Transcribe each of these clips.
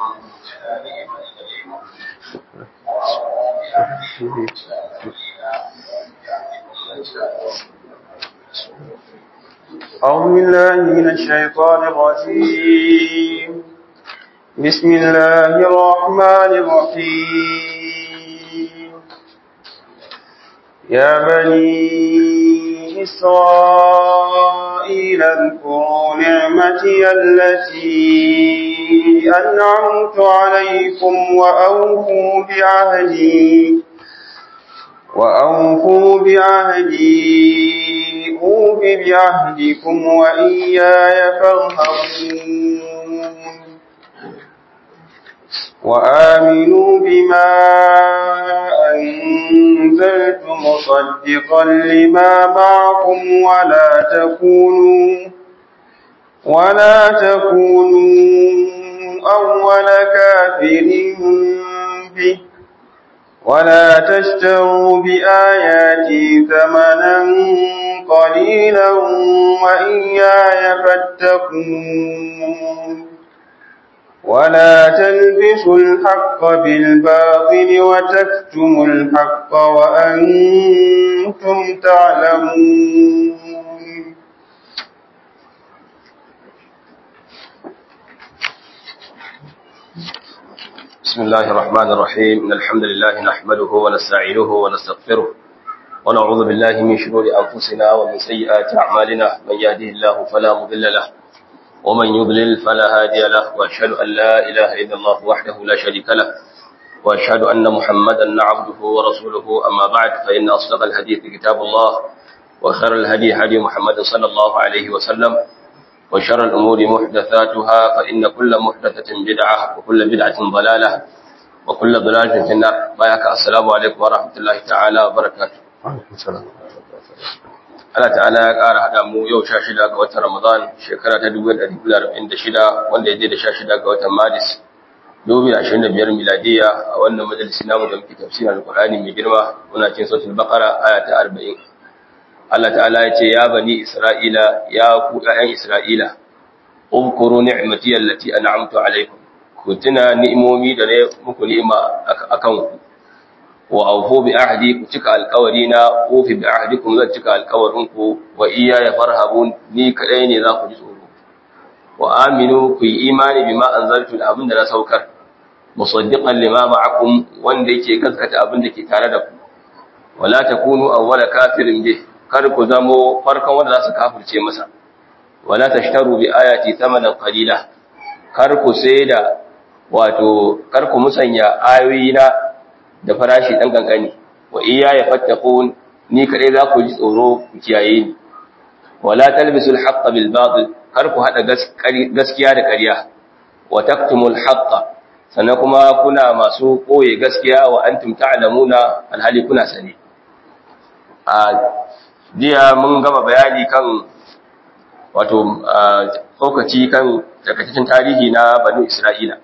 أعوذ بالله من الشيطان الرجيم بسم الله الرحمن الرحيم يا بني إسرائيل اذكروا نعمتي التي أنعمت عليكم وأوفوا بعهدي وأوفوا بعهدي أوف بعهدكم وإياي فارهبون وآمنوا بما أنزلت مصدقا لما معكم ولا تكونوا ولا تكونوا أول كافر به ولا تشتروا بآياتي ثمنا قليلا وإياي فاتقون ولا تلبسوا الحق بالباطل وتكتموا الحق وأنتم تعلمون بسم الله الرحمن الرحيم إن الحمد لله نحمده ونستعينه ونستغفره ونعوذ بالله من شرور أنفسنا ومن سيئات أعمالنا من يهده الله فلا مضل له ومن يضلل فلا هادي له وأشهد أن لا إله إلا الله وحده لا شريك له وأشهد أن محمدا عبده ورسوله أما بعد فإن أصدق الحديث كتاب الله وخير الهدي هدي محمد صلى الله عليه وسلم وشر الأمور محدثاتها فإن كل محدثة بدعة وكل بدعة ضلالة وكل ضلالة في النار بايك السلام عليكم ورحمة الله تعالى وبركاته Allah ta'ala ya ƙara haɗa mu yau sha shida ga watan Ramadan shekara ta dubu ɗari biyu da arba'in da shida wanda ya je da sha shida ga watan Maris dubu da ashirin da biyar miladiya a wannan majalisi namu da muke tafsirin Alƙur'ani mai girma muna cin sautul Baqara aya ta arba'in Allah ta'ala ya ce ya bani Isra'ila ya ku ƴaƴan Isra'ila umkuru ni'mati allati an'amtu alaikum ku tuna ni'imomi da ne muku ni'ima akan ku wa awfu bi ahdi ku cika alƙawari na ufi bi ahdikum zan cika alƙawarin ku wa iya ya farhabun ni kadai ne za ku ji tsoro wa aminu ku yi imani bima anzaltu da abin da na saukar musaddiqan lima ma'akum wanda yake gaskata abin da ke tare da ku wala takunu awwala kafirin bih kar ku zamo farkon wanda za su kafirce masa wala tashtaru bi ayati thamanan qalila kar ku sai da wato kar ku musanya ayoyina da farashi dan kankani wa iya ya fattaqun ni kadai za ku ji tsoro ku kiyaye ni wala talbisul haqqa bil batil kar ku hada gaskiya da ƙarya wa taktumul haqqa sannan kuma kuna masu koye gaskiya wa antum ta'lamuna alhali kuna sani a jiya mun gama bayani kan wato tsokaci kan takaitaccen tarihi na banu isra'ila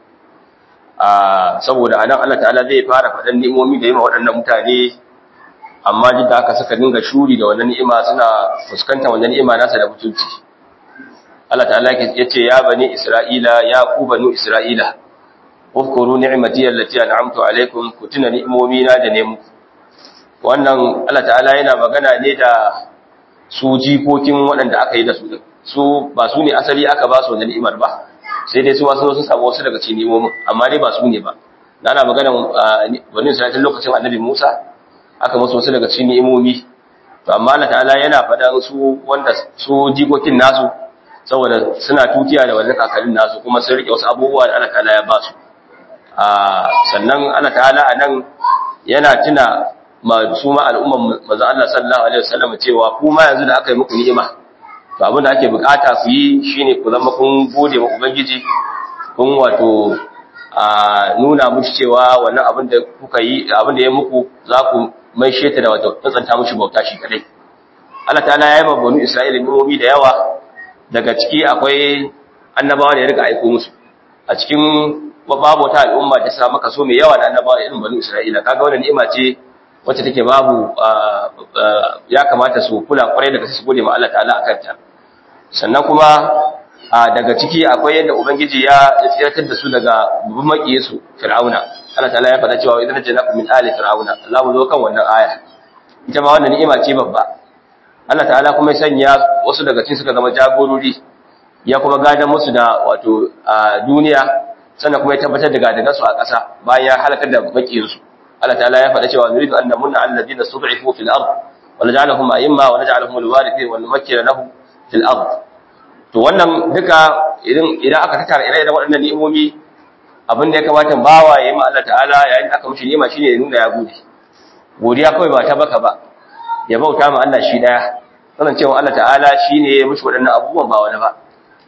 saboda anan Allah ta'ala zai fara faɗan ni'imomi da yi ma waɗannan mutane amma duk da aka saka dinga shuri da wannan ni'ima suna fuskantar wannan ni'ima nasa da mutunci Allah ta'ala ya ce ya bani isra'ila ya ku banu isra'ila ufkuru ni'mati allati an'amtu alaikum ku tuna ni'imomi na da ne muku wannan Allah ta'ala yana magana ne da su jikokin waɗanda aka yi da su din su ba su ne asali aka ba su wannan ni'imar ba sai dai su wasu sun samu wasu daga cikin ni'imomin amma dai ba su ne ba na ana magana wani sanatin lokacin annabi Musa aka musu wasu daga cikin ni'imomi to amma Allah ta'ala yana faɗa su wanda su jikokin nasu saboda suna tutiya da wannan kakannin nasu kuma sun rike wasu abubuwa da Allah ta'ala ya ba su sannan Allah ta'ala a nan yana tuna su ma al'umman manzo Allah sallallahu alaihi wasallam cewa ku ma yanzu da aka yi muku ni'ima to abin da ake bukata ku yi shine ku zama kun gode wa ubangiji kun wato a nuna mushi cewa wannan abin da kuka yi abin da ya muku za ku mai sheta da wato tsantsanta mushi bauta shi kadai Allah ta'ala ya yi ma banu Isra'ila ni'imomi da yawa daga ciki akwai annabawa da ya rika aiko musu a cikin babu wata al'umma ta sa maka so mai yawa da annabawa irin banu Isra'ila kaga wannan ni'ima ce wacce take babu ya kamata su kula kwarai daga su gode ma Allah ta'ala akan ta sannan kuma a daga ciki akwai yadda ubangiji ya tsiratar da su daga babban makiyesu fir'auna Allah ta'ala ya faɗa cewa idan janakum min ali fir'auna Allah mu zo kan wannan aya ita ma wannan ni'ima ce babba Allah ta'ala kuma ya sanya wasu daga cikin suka zama jagorori ya kuma gadan musu da wato a duniya sannan kuma ya tabbatar da gadagan su a ƙasa bayan ya halakar da makiyansu Allah ta'ala ya faɗa cewa nuridu an namunna alladhina stud'ifu fil ard wa naj'alahum a'imma wa naj'alahum alwarithin wa numakkina lahum fil ard to wannan duka idan idan aka tattara ire-iren waɗannan ni'imomi abin da ya kamata bawa ya yi ma Allah ta'ala yayin da aka mishi ni'ima shine ya nuna ya gode godiya kawai ba ta baka ba ya bauta ma Allah shi daya sanan cewa Allah ta'ala shine ya mishi waɗannan abubuwan ba wani ba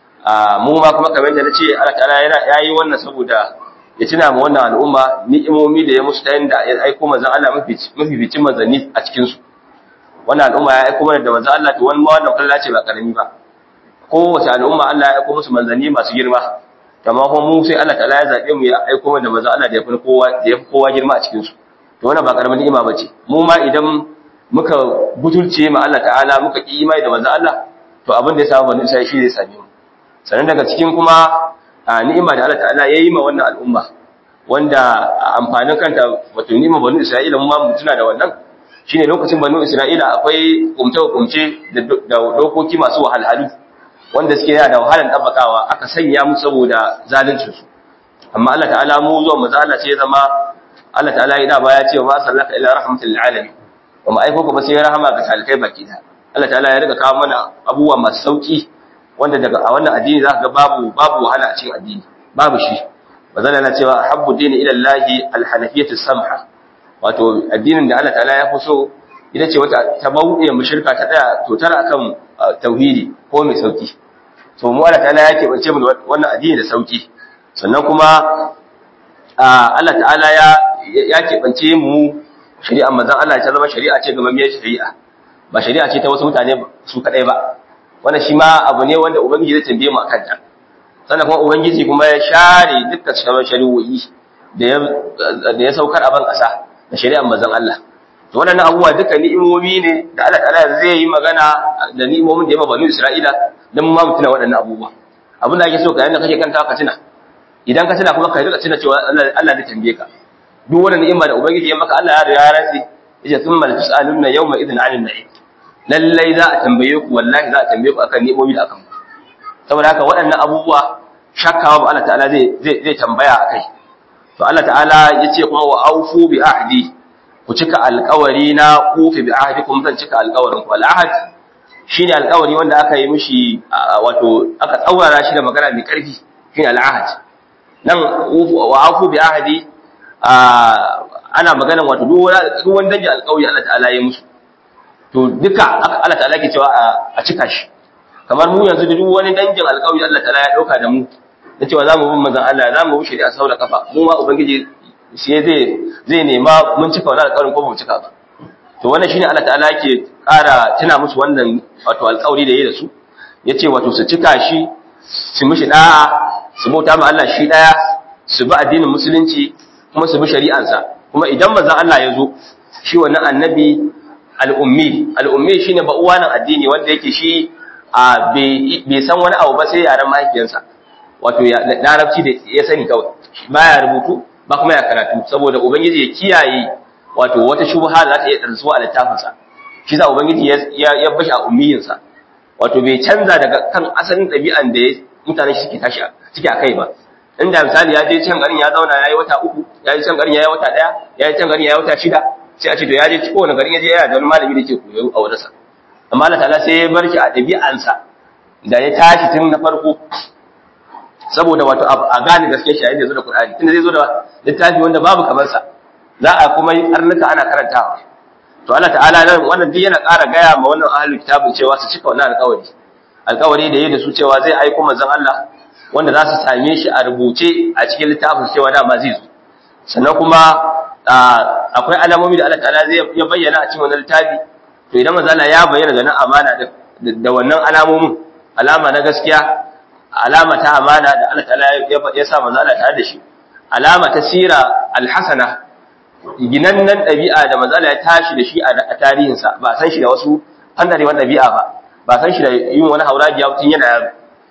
a mu ma kuma kamar da nace Allah ta'ala yana yayi wannan saboda ya tuna ma wannan al'umma ni'imomi da ya musu ta yanda ya aiko manzon Allah mafi mafi bicin manzanni a cikin su wannan al'umma ya aiko mana da manzon Allah to wani ma wannan kalla ce ba karami ba kowace al'umma Allah ya aiko musu manzanni masu girma amma kuma mu sai Allah ta'ala ya zabe mu ya aiko mana da manzon Allah da ya fi kowa da ya fi kowa girma a cikin su to wannan ba karamin ni'ima bace mu ma idan muka butulce ma Allah ta'ala muka ki imani da manzon Allah to abin da ya samu bani sai shi zai same mu sannan daga cikin kuma ni'ima da Allah ta'ala ya yi ma wannan al'umma wanda amfanin kanta wato ni'ima bani Isra'ila mu ma mutuna da wannan shine lokacin bani Isra'ila akwai kumce-kumce da dokoki masu wahalhalu wanda suke yana da wahalan tabbakawa aka sanya mu saboda zalincin su amma Allah ta'ala mu zuwa mu zalla ce zama Allah ta'ala yana baya cewa ma sallaka ila rahmatil alamin wa ma aiko ba sai rahama ga talikai baki da Allah ta'ala ya riga kawo mana abubuwa masu sauki wanda daga a wannan addini zaka ga babu babu wahala a cikin addini babu shi bazan yana cewa habbu dini ila Allah al-hanafiyatu samha wato addinin da Allah ta'ala ya fi so ita ce wata ta bauɗe mushrika ta daya to tara akan tauhidi ko mai sauki to mu Allah ta'ala ya keɓance mu wannan addini da sauki sannan kuma Allah ta'ala ya ya keɓance mu shari'a manzon Allah ta zama shari'a ce ga mamiyar shari'a ba shari'a ce ta wasu mutane su kadai ba wannan shi ma abu ne wanda ubangiji zai tambaye mu akan ta sannan kuma ubangiji kuma ya share dukkan sauran shari'o'i da ya da ya saukar a ban ƙasa da shari'ar manzon Allah to wannan abubuwa duka ni'imomi ne da Allah ta'ala zai yi magana da ni'imomin da ya banu Isra'ila dan mu ma mutuna waɗannan abubuwa abin da ake so ka yanda kake kanta ka tuna idan ka tuna kuma ka rika tuna cewa Allah Allah zai tambaye ka duk wannan ni'ima da ubangiji ya maka Allah ya riga ya rantsi yace thumma la tus'aluna yawma idhin 'anil na'im lallai za a tambaye ku wallahi za a tambaye ku akan ni'imomi da akan saboda haka waɗannan abubuwa shakkawa ba Allah ta'ala zai zai tambaya akai to Allah ta'ala yace kuma wa aufu bi ahdi ku cika alƙawari na kufi bi ahdikum zan cika alƙawarin ku al-ahd shine alƙawari wanda aka yi mishi wato aka tsaurara shi da magana mai ƙarfi shine al-ahd nan wa aufu bi ahdi ana magana wato duk wani dangi alƙawari Allah ta'ala ya musu to duka Allah ta'ala ke cewa a cika shi kamar mu yanzu da duk wani dangin alƙawari Allah ta'ala ya dauka da mu da cewa zamu bin manzon Allah zamu bi shari'a sau da kafa mu ma ubangiji shi zai zai nema mun cika wannan alƙawarin ko ba mu cika ba to wannan shine Allah ta'ala yake ƙara tuna musu wannan wato alƙawari da yayi da su yace wato su cika shi su mishi da'a su bauta ma Allah shi daya su bi addinin musulunci kuma su bi shari'ansa kuma idan manzon Allah ya zo shi wannan annabi al'ummi al'ummi shine ba uwanan addini wanda yake shi a bai san wani abu ba sai yaren mahaifiyarsa wato larabci da ya sani kawai baya rubutu ba kuma ya karatu saboda ubangiji ya kiyaye wato wata shubha da za ta iya tarsuwa a littafinsa shi sa ubangiji ya bashi a ummiyinsa wato bai canza daga kan asalin ɗabi'an da mutane suke tashi suke a kai ba inda misali ya je can garin ya zauna ya yi wata uku ya je can garin ya yi wata ɗaya ya yi can garin ya yi wata shida sai a ce to ya je kowane garin ya je yana da wani malami da ke koyo a wurinsa amma Allah ta'ala sai ya bar shi a ɗabi'ansa da ya tashi tun na farko saboda wato a gane gaske shi yayin da zo da Qur'ani tunda zai zo da littafi wanda babu kamar sa za a kuma yi arnuka ana karantawa to Allah ta'ala nan wannan duk yana ƙara gaya ma wannan ahlul kitabin cewa su cika wannan alƙawari alƙawari da yayi da su cewa zai aiko manzon Allah wanda za su same shi a rubuce a cikin littafin cewa dama zai zo sannan kuma akwai alamomi da Allah ta'ala zai ya bayyana a cikin wannan littafi to idan manzo Allah ya bayyana da nan amana da wannan alamomin alama na gaskiya alama ta amana da Allah ta'ala ya sa manzo Allah tare da shi alama ta sira alhasana ginannan ɗabi'a da manzo Allah ya tashi da shi a tarihinsa ba san shi da wasu fandarewan ɗabi'a ba ba san shi da yin wani hauragiya tun yana yaro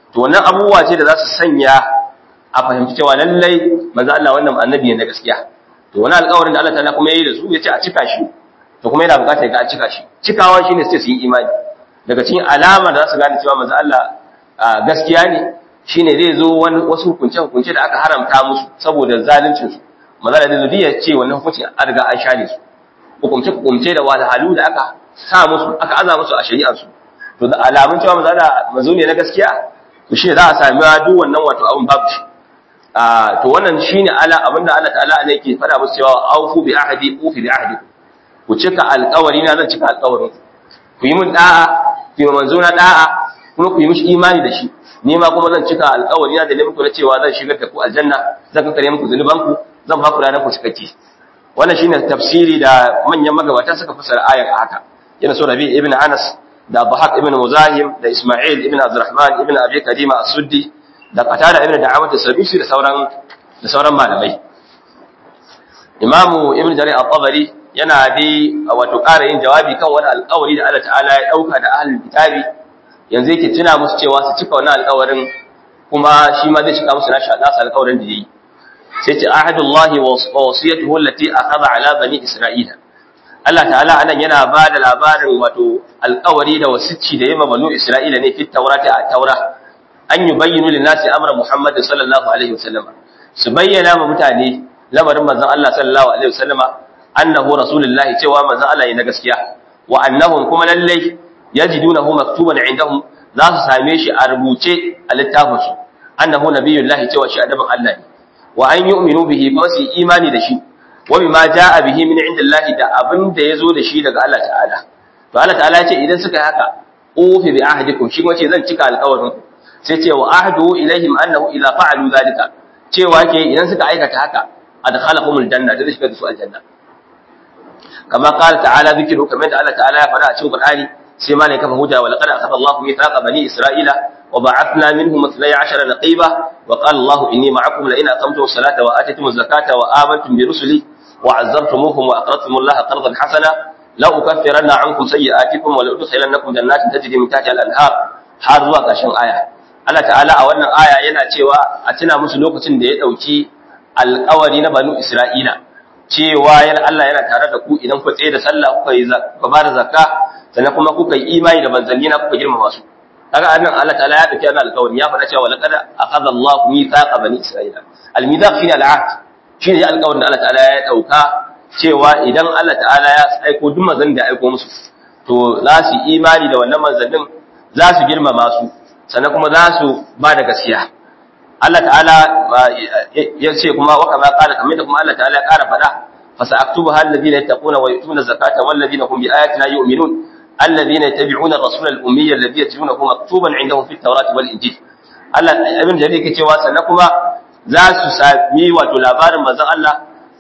to wannan abubuwa ce da za su sanya a fahimci cewa lallai manzo Allah wannan annabi ne na gaskiya to wani alƙawarin da Allah ta'ala kuma yayi da su yace a cika shi to kuma yana buƙatar ga a cika shi cikawa shine sai su yi imani daga cikin alama da za su gane cewa manzo Allah gaskiya ne shine zai zo wani wasu hukunce hukunce da aka haramta musu saboda zaluncin su manzo Allah zai zo ya ce wannan hukuncin an riga an share su hukumce hukumce da wahalhalu da aka sa musu aka aza musu a shari'ar su to da alamun cewa manzo Allah manzo ne na gaskiya to shi za a sami duk wannan wato abin babu shi to wannan shine ala abinda Allah ta'ala ne yake fada musu cewa aufu bi ahdi ufi bi ahdi ku cika alƙawari na zan cika alƙawarin ku yi min da'a ku yi manzo na da'a kuma ku yi mishi imani da shi ni ma kuma zan cika alƙawari na da ne muku na cewa zan shigar da ku aljanna zan kankare muku zunuban ku zan ba ku ranar ku cikakke wannan shine tafsiri da manyan magabata suka fassara ayar haka yana so Rabi ibn Anas da Bahaq ibn Muzahim da Isma'il ibn Abdurrahman ibn Abi Kadima As-Suddi da Qatada ibn Da'amat As-Sadusi da sauran da sauran malamai Imamu Ibn Jarir At-Tabari yana bi wato ƙara yin jawabi kan wani alƙawari da Allah Ta'ala ya dauka da ahlul kitabi yanzu yake tuna musu cewa su cika wannan alƙawarin kuma shi ma zai cika musu nashi nasa alƙawarin da yayi sai ce ahadullahi wa wasiyatuhu allati akhadha ala bani isra'ila Allah ta'ala anan yana ba da labarin wato alƙawari da wasicci da yamma banu isra'ila ne fit taurati a taura an yi bayyinu lin nasi amra muhammad sallallahu alaihi wasallam su bayyana ma mutane lamarin manzon Allah sallallahu alaihi wasallama annahu rasulullahi cewa manzon Allah ne na gaskiya wa annahum kuma lallai yajidunahu maktuban indahum za su same shi a rubuce a littafinsu annahu nabiyullahi cewa shi annabin Allah ne wa an yu'minu bihi fa su imani da shi wa bima jaa bihi min indillahi da abin da yazo da shi daga Allah ta'ala to Allah ta'ala ya ce idan suka yi haka ufi bi ahdikum shi wace zan cika alƙawarin sai ce wa ahdu ilaihim annahu idza fa'alu zalika cewa ke idan suka aikata haka adkhalahumul janna da zai shiga da su aljanna kama qala ta'ala dhikru kamar da Allah ta'ala ya faɗa a cikin Qur'ani sai ma ne kafa hujja wa laqad akhadha Allahu mithaqa bani Isra'ila wa ba'athna minhum 12 naqiba wa qala Allahu inni ma'akum la in aqamtum as-salata wa atitum az-zakata wa amantum bi rusuli wa 'azzartumuhum wa aqradtum Allah qardan hasana la ukaffiranna 'ankum sayyi'atikum wa la udkhilannakum jannatin tajri min tahtiha al-anhar har zuwa ƙarshen aya Allah ta'ala a wannan aya yana cewa a tuna musu lokacin da ya dauki alƙawari na banu Isra'ila cewa yana Allah yana tare da ku idan ku tsaye da sallah kuka yi kuka ba da zakka sannan kuma kuka yi imani da manzanni na kuka girmama su kaga annan Allah ta'ala ya dauki wannan alƙawari ya faɗa cewa laqad akhadha Allahu mithaqa bani Isra'ila al-mithaq shine al-ahd shine alƙawarin da Allah ta'ala ya dauka cewa idan Allah ta'ala ya aiko duk manzanni da aiko musu to za su imani da wannan manzannin za su girmama su sannan kuma za su ba da gaskiya Allah ta'ala ya ce kuma wa kama qala kamar da kuma Allah ta'ala ya ƙara faɗa fa sa'aktubuha alladhina yattaquna wa yu'tuna zakata wal ladina hum bi ayatina yu'minun alladhina yattabi'una ar-rasula al-ummiyya alladhi yajidunahu maktuban 'indahum fit tawrati wal injil Allah ibn Jarir yake cewa sannan kuma za su sami wato labarin manzon Allah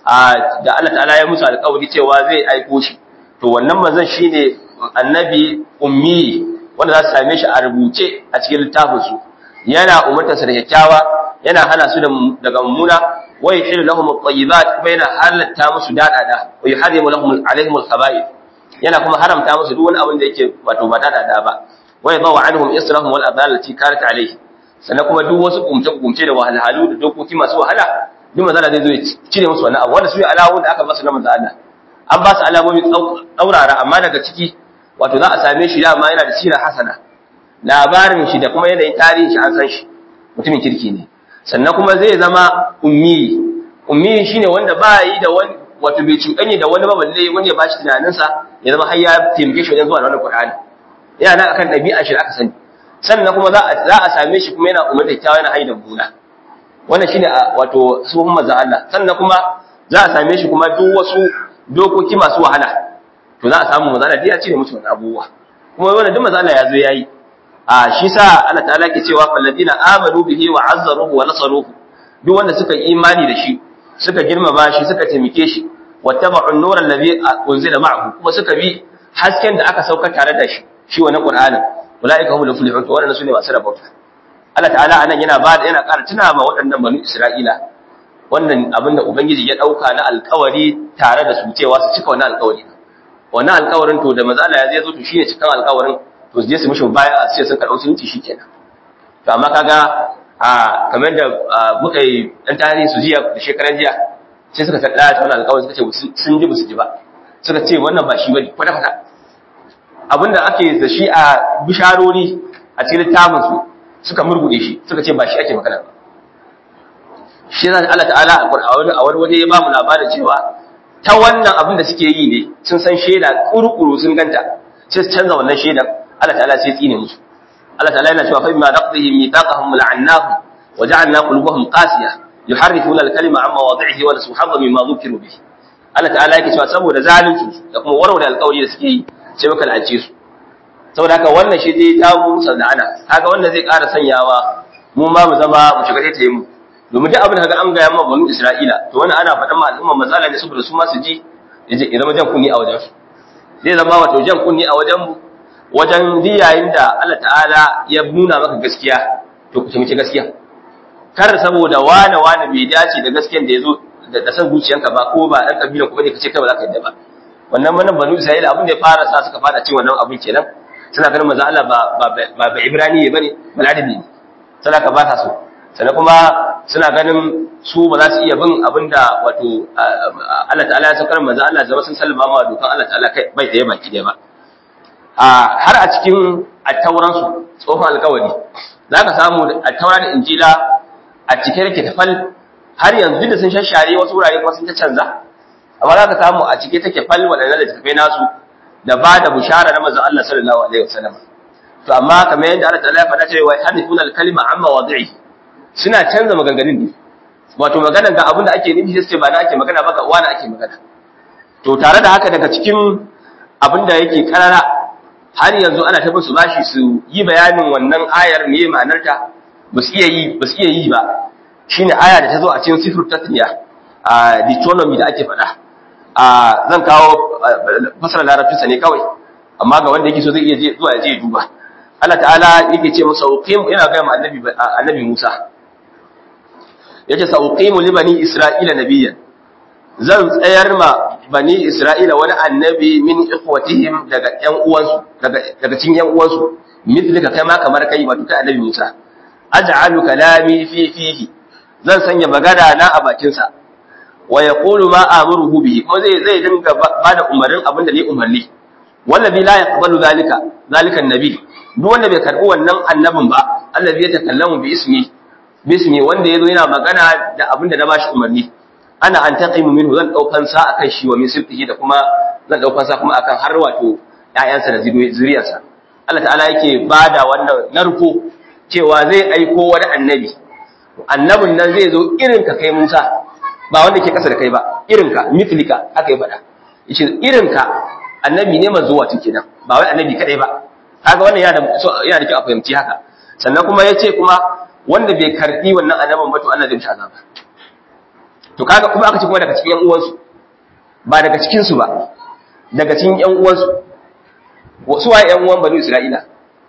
da Allah ta'ala ya musu alƙawari cewa zai aiko shi to wannan manzon shine annabi ummi wanda za su same shi a rubuce a cikin littafinsu yana umartarsa da kyakkyawa yana hana su daga mummuna wa yuhillu lahum at-tayyibat kuma yana halatta musu dadada wa yuharrimu lahum alaihim al-khaba'ith yana kuma haramta musu duk wani abin da yake wato ba dadada ba wa yadawu anhum israhum wal adhal allati kanat alayhi sannan kuma duk wasu kumce kumce da wahalhalu da dokoki masu wahala duk manzo zai zo ya cire musu wannan abu wanda su alawoyin da aka ba su na manzo Allah an ba su alamomi tsaurara amma daga ciki wato za a same shi dama yana da sirar hasana labarin shi da kuma yanayin tarihin shi an san shi mutumin kirki ne sannan kuma zai zama ummi ummi shine wanda ba yi da wani wato bai cuɗanye da wani baballe wani ya bashi tunaninsa ya zama har ya taimake shi wajen zuwa da wannan Qur'ani yana nan akan ɗabi'a shi da aka sani sannan kuma za a za a same shi kuma yana umar da kyawa yana haida buna wannan shine wato sunan manzon Allah sannan kuma za a same shi kuma duk wasu dokoki masu wahala to za a samu manzon Allah ya cire musu wannan abubuwa kuma wannan duk manzon Allah ya zo yayi a shi sa Allah ta'ala ke cewa falladina amanu bihi wa azzaruhu wa nasaruhu duk wanda suka yi imani da shi suka girmama shi suka taimake shi wattaba'un nuran ladhi unzila ma'ahu kuma suka bi hasken da aka sauka tare da shi shi wannan qur'anin ulaika humul muflihun to wannan sune masu rabauta Allah ta'ala anan yana ba yana ƙara tuna ma waɗannan banu Isra'ila wannan abin da ubangiji ya dauka na alƙawari tare da su cewa su cika wannan alƙawari wannan alƙawarin to da manzo Allah ya zai zo to shine cikan alƙawarin to je su mishi baya a sai sun karɓi sunci shikenan to amma kaga a kamar da muka yi dan tarihi su jiya da shekaran jiya sai suka tada ta wannan alƙawari suka ce sun ji su ji ba suka ce wannan ba shi bane kwata kwata abinda ake da shi a bisharori a cikin littafin su suka murgude shi suka ce ba shi ake magana ba shi zan Allah ta'ala a wani a wani waje ya ba mu labarin cewa ta wannan abin da suke yi ne sun san shaida kurukuru sun ganta sai su canza wannan shaidan Allah ta'ala sai tsine musu Allah ta'ala yana cewa fa bima naqdihim mithaqahum la'annahum wa ja'alna qulubuhum qasiyah yuharrifuna al-kalima amma wad'ihi wa nasu hadha mimma dhukiru bihi Allah ta'ala yake cewa saboda zalunci da kuma warware alƙawari da suke yi sai muka la'ace su saboda haka wannan shi dai ta mu ana kaga wannan zai ƙara sanyawa mu ma mu zama mu shiga ta yi mu domin duk abin da kaga an gaya ma banu Isra'ila to wannan ana faɗan ma al'umma matsala ne saboda su ma su ji ya zama jan kunni a wajen su zai zama wato jan kunni a wajen mu wajen yayin da Allah ta'ala ya nuna maka gaskiya to ku taimaki gaskiya kar saboda wane wane bai dace da gaskiyan da yazo da san zuciyanka ba ko ba dan kabila kuma ne kace kai ba za ka yadda ba wannan wannan banu Isra'ila abin da ya fara sa suka fara cin wannan abin kenan suna ganin manzo Allah ba ba ba Ibrani bane baladabi ne sai ka ba ta so sannan kuma suna ganin su ba za su iya bin abin da wato Allah ta'ala ya saukar manzo Allah zama sun sallama ma dokan Allah ta'ala kai bai ɗaya baki ɗaya ba har a cikin attauran su tsohon alƙawari zaka samu attaura da injila a cike yake tafal har yanzu da sun shashare wasu wurare kuma sun ta canza amma zaka samu a cike take fal wadannan da tafai nasu da ba da bushara na manzo Allah sallallahu alaihi wasallam to amma kamar yadda Allah ta'ala ya faɗa cewa hadithuna al-kalima amma wadi'i suna canza maganganun ne wato maganan ga abin da ake nufi sai ba na ake magana ba ga wani ake magana to tare da haka daga cikin abin da yake karara har yanzu ana ta su bashi su yi bayanin wannan ayar me ma'anarta ba su iya yi ba su iya yi ba shine aya da ta zo a cikin sifir tatniya a Deuteronomy da ake faɗa a zan kawo fasara larabcinsa ne kawai amma ga wanda yake so zai iya zuwa ya je duba Allah ta'ala yake ce masa uqim ina ga annabi annabi Musa yace sa uqimu li bani isra'ila nabiyyan zan tsayar ma bani isra'ila wani annabi min ikhwatihim daga ƴan uwansu daga daga cikin ƴan uwansu mithlika kai ma kamar kai wato kai annabi Musa aj'alu kalami fi fihi zan sanya magana na a bakin sa wa yaqulu ma amuruhu bihi kuma zai zai dinga bada umarnin abin da ni umarni wallazi la yaqbalu zalika zalika annabi duk wanda bai karbi wannan annabin ba allazi ya takallamu bi ismi bismi wanda yazo yana magana da abinda na bashi umarni ana an taqimu minhu zan daukan sa akan shi wa min sibtihi da kuma zan daukan sa kuma akan har wato ƴaƴansa da zuriyarsa Allah ta'ala yake bada wannan narko cewa zai aiko wani annabi annabin nan zai zo irin ka kai Musa ba wanda ke kasa da kai ba irin ka mithlika haka ya faɗa yace irin ka annabi ne manzo wato kenan ba wai annabi kadai ba kaga wannan yana da yana da kyau a fahimci haka sannan kuma yace kuma wanda bai karbi wannan annabin ba to Allah zai mishi azaba to kaga kuma aka ce kuma daga cikin yan uwansu ba daga cikin su ba daga cikin yan uwansu su waye yan uwan banu Isra'ila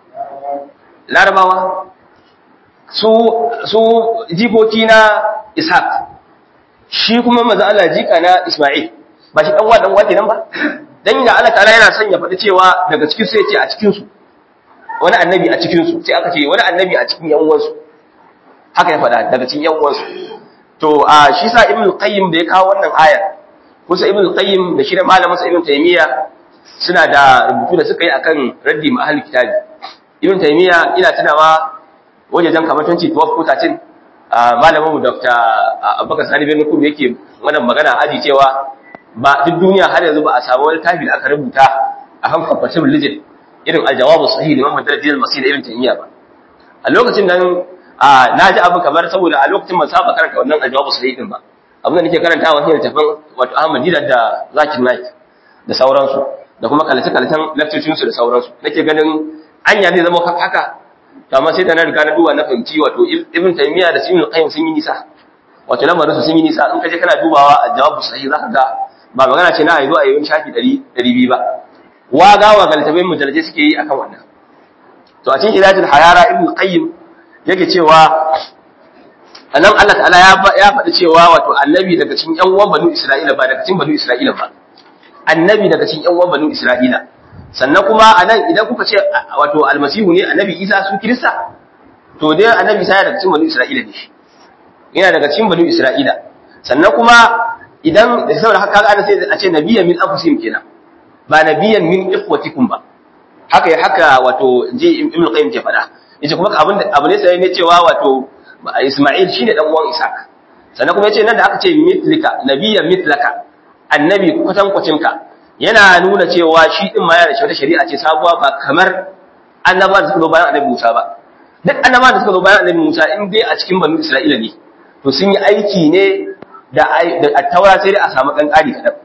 larabawa su su jikoki na Ishaq shi kuma manzo Allah jika na Isma'il ba shi dan uwa dan uwa kenan ba dan da Allah ta'ala yana son ya faɗi cewa daga cikin su yace a cikin su wani annabi a cikin su sai aka ce wani annabi a cikin yan uwansu haka ya faɗa daga cikin yan uwansu to a shi sa ibn qayyim da ya kawo wannan aya kusa ibn qayyim da shi da malamin sa ibn taymiya suna da rubutu da suka yi akan raddi ma ahli kitabi ibn taymiya ina tunawa wajejen kamar 2012 ko 13 malamin mu dr abubakar sani bin kudu yake wannan magana aji cewa ba duk duniya har yanzu ba a samu wani tafi da aka rubuta akan compatible religion irin aljawabu sahih da Muhammad Dalil Masih da Ibn Taymiyyah ba a lokacin nan na ji abu kamar saboda a lokacin ban saba karanta wannan aljawabu sahih din ba abin da nake karantawa shine tafin wato Ahmad Didat da Zakir Naik da sauransu da kuma kalace kalacen lecture su da sauransu nake ganin anya zai zama haka to amma sai da na riga na duba na fahimci wato Ibn Taymiyyah da Ibn Qayyim sun yi nisa wato lamarin su sun yi nisa in ka je kana dubawa aljawabu sahih zaka ga ba magana ce na a yi zuwa yi shafi 200 ba waga wa galtabai mujallaje suke yi akan wannan to a cikin ilajin hayara ibn qayyim yake cewa anan Allah ta'ala ya ya faɗi cewa wato annabi daga cikin ƴan uwan banu Isra'ila ba daga cikin banu Isra'ila ba annabi daga cikin ƴan uwan banu Isra'ila sannan kuma anan idan kuka ce wato almasihu ne annabi Isa su kirista to dai annabi Isa yana daga cikin banu Isra'ila ne shi yana daga cikin banu Isra'ila sannan kuma idan da saboda haka kaga sai a ce nabiyyan min anfusihim kenan ba nabiyyan min ikhwatikum ba haka haka wato ji ibn qayyim ke faɗa yace kuma abin da abu ne sai ne cewa wato Isma'il shine dan uwan Isaac sannan kuma yace nan da aka ce mitlika nabiyyan mitlaka annabi kwatankwacin ka yana nuna cewa shi din ma yana da shari'a ce sabuwa ba kamar annabawa da suka zo bayan annabi Musa ba duk annabawa da suka zo bayan annabi Musa in dai a cikin banu Isra'ila ne to sun yi aiki ne da attaura sai dai a samu kan ƙari kaɗan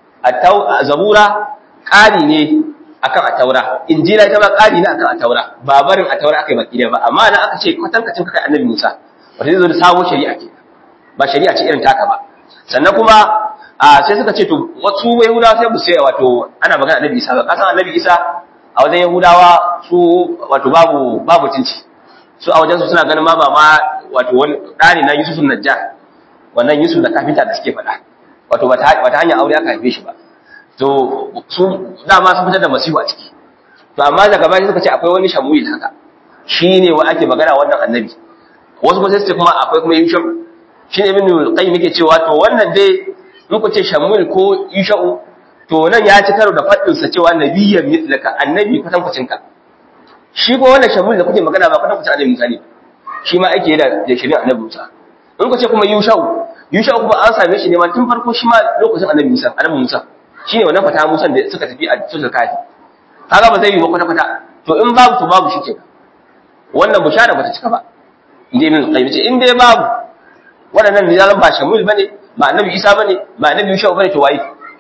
zabura ƙari ne akan attaura injila ita ma ƙari ne akan attaura ba barin attaura aka yi baki da ba amma na aka ce kwatankacin kai annabi musa wata zai zo da sabon shari'a ke ba shari'a ce irin taka ba sannan kuma sai suka ce to wasu yahudawa sai bu sai wato ana magana annabi isa ba kasan annabi isa a wajen yahudawa su wato babu babu cinci su a wajen su suna ganin ma ba ma wato wani ɗani na yusuf najjar wannan yusuf da kafinta da suke faɗa wato wata hanyar aure aka haife shi ba to su dama sun fitar da masihu a ciki to amma daga baya suka ce akwai wani shamuil haka shine wa ake magana wannan annabi wasu kuma sai kuma akwai kuma yushau shine ibn qayyim yake cewa to wannan dai in ku ce shamuil ko yushau to nan ya ci karo da faɗin sa cewa nabiyyan mitlaka annabi kwatankwacin ka shi ko wannan shamuil da kuke magana ba kwatankwacin annabi Musa ne shi ma ake da da shirin annabi Musa in ku ce kuma yushau yushau kuma an same shi ne ma tun farko shi ma lokacin annabi Musa annabi Musa shine wannan fata Musa da suka tafi a cikin kafi kaga ba zai yi ba kwata kwata to in babu to babu shike wannan bushara bata cika ba inda ibn qayyim ce in dai babu waɗannan rijalan ba shamul bane ba annabi Isa bane ba annabi Yushau bane to waye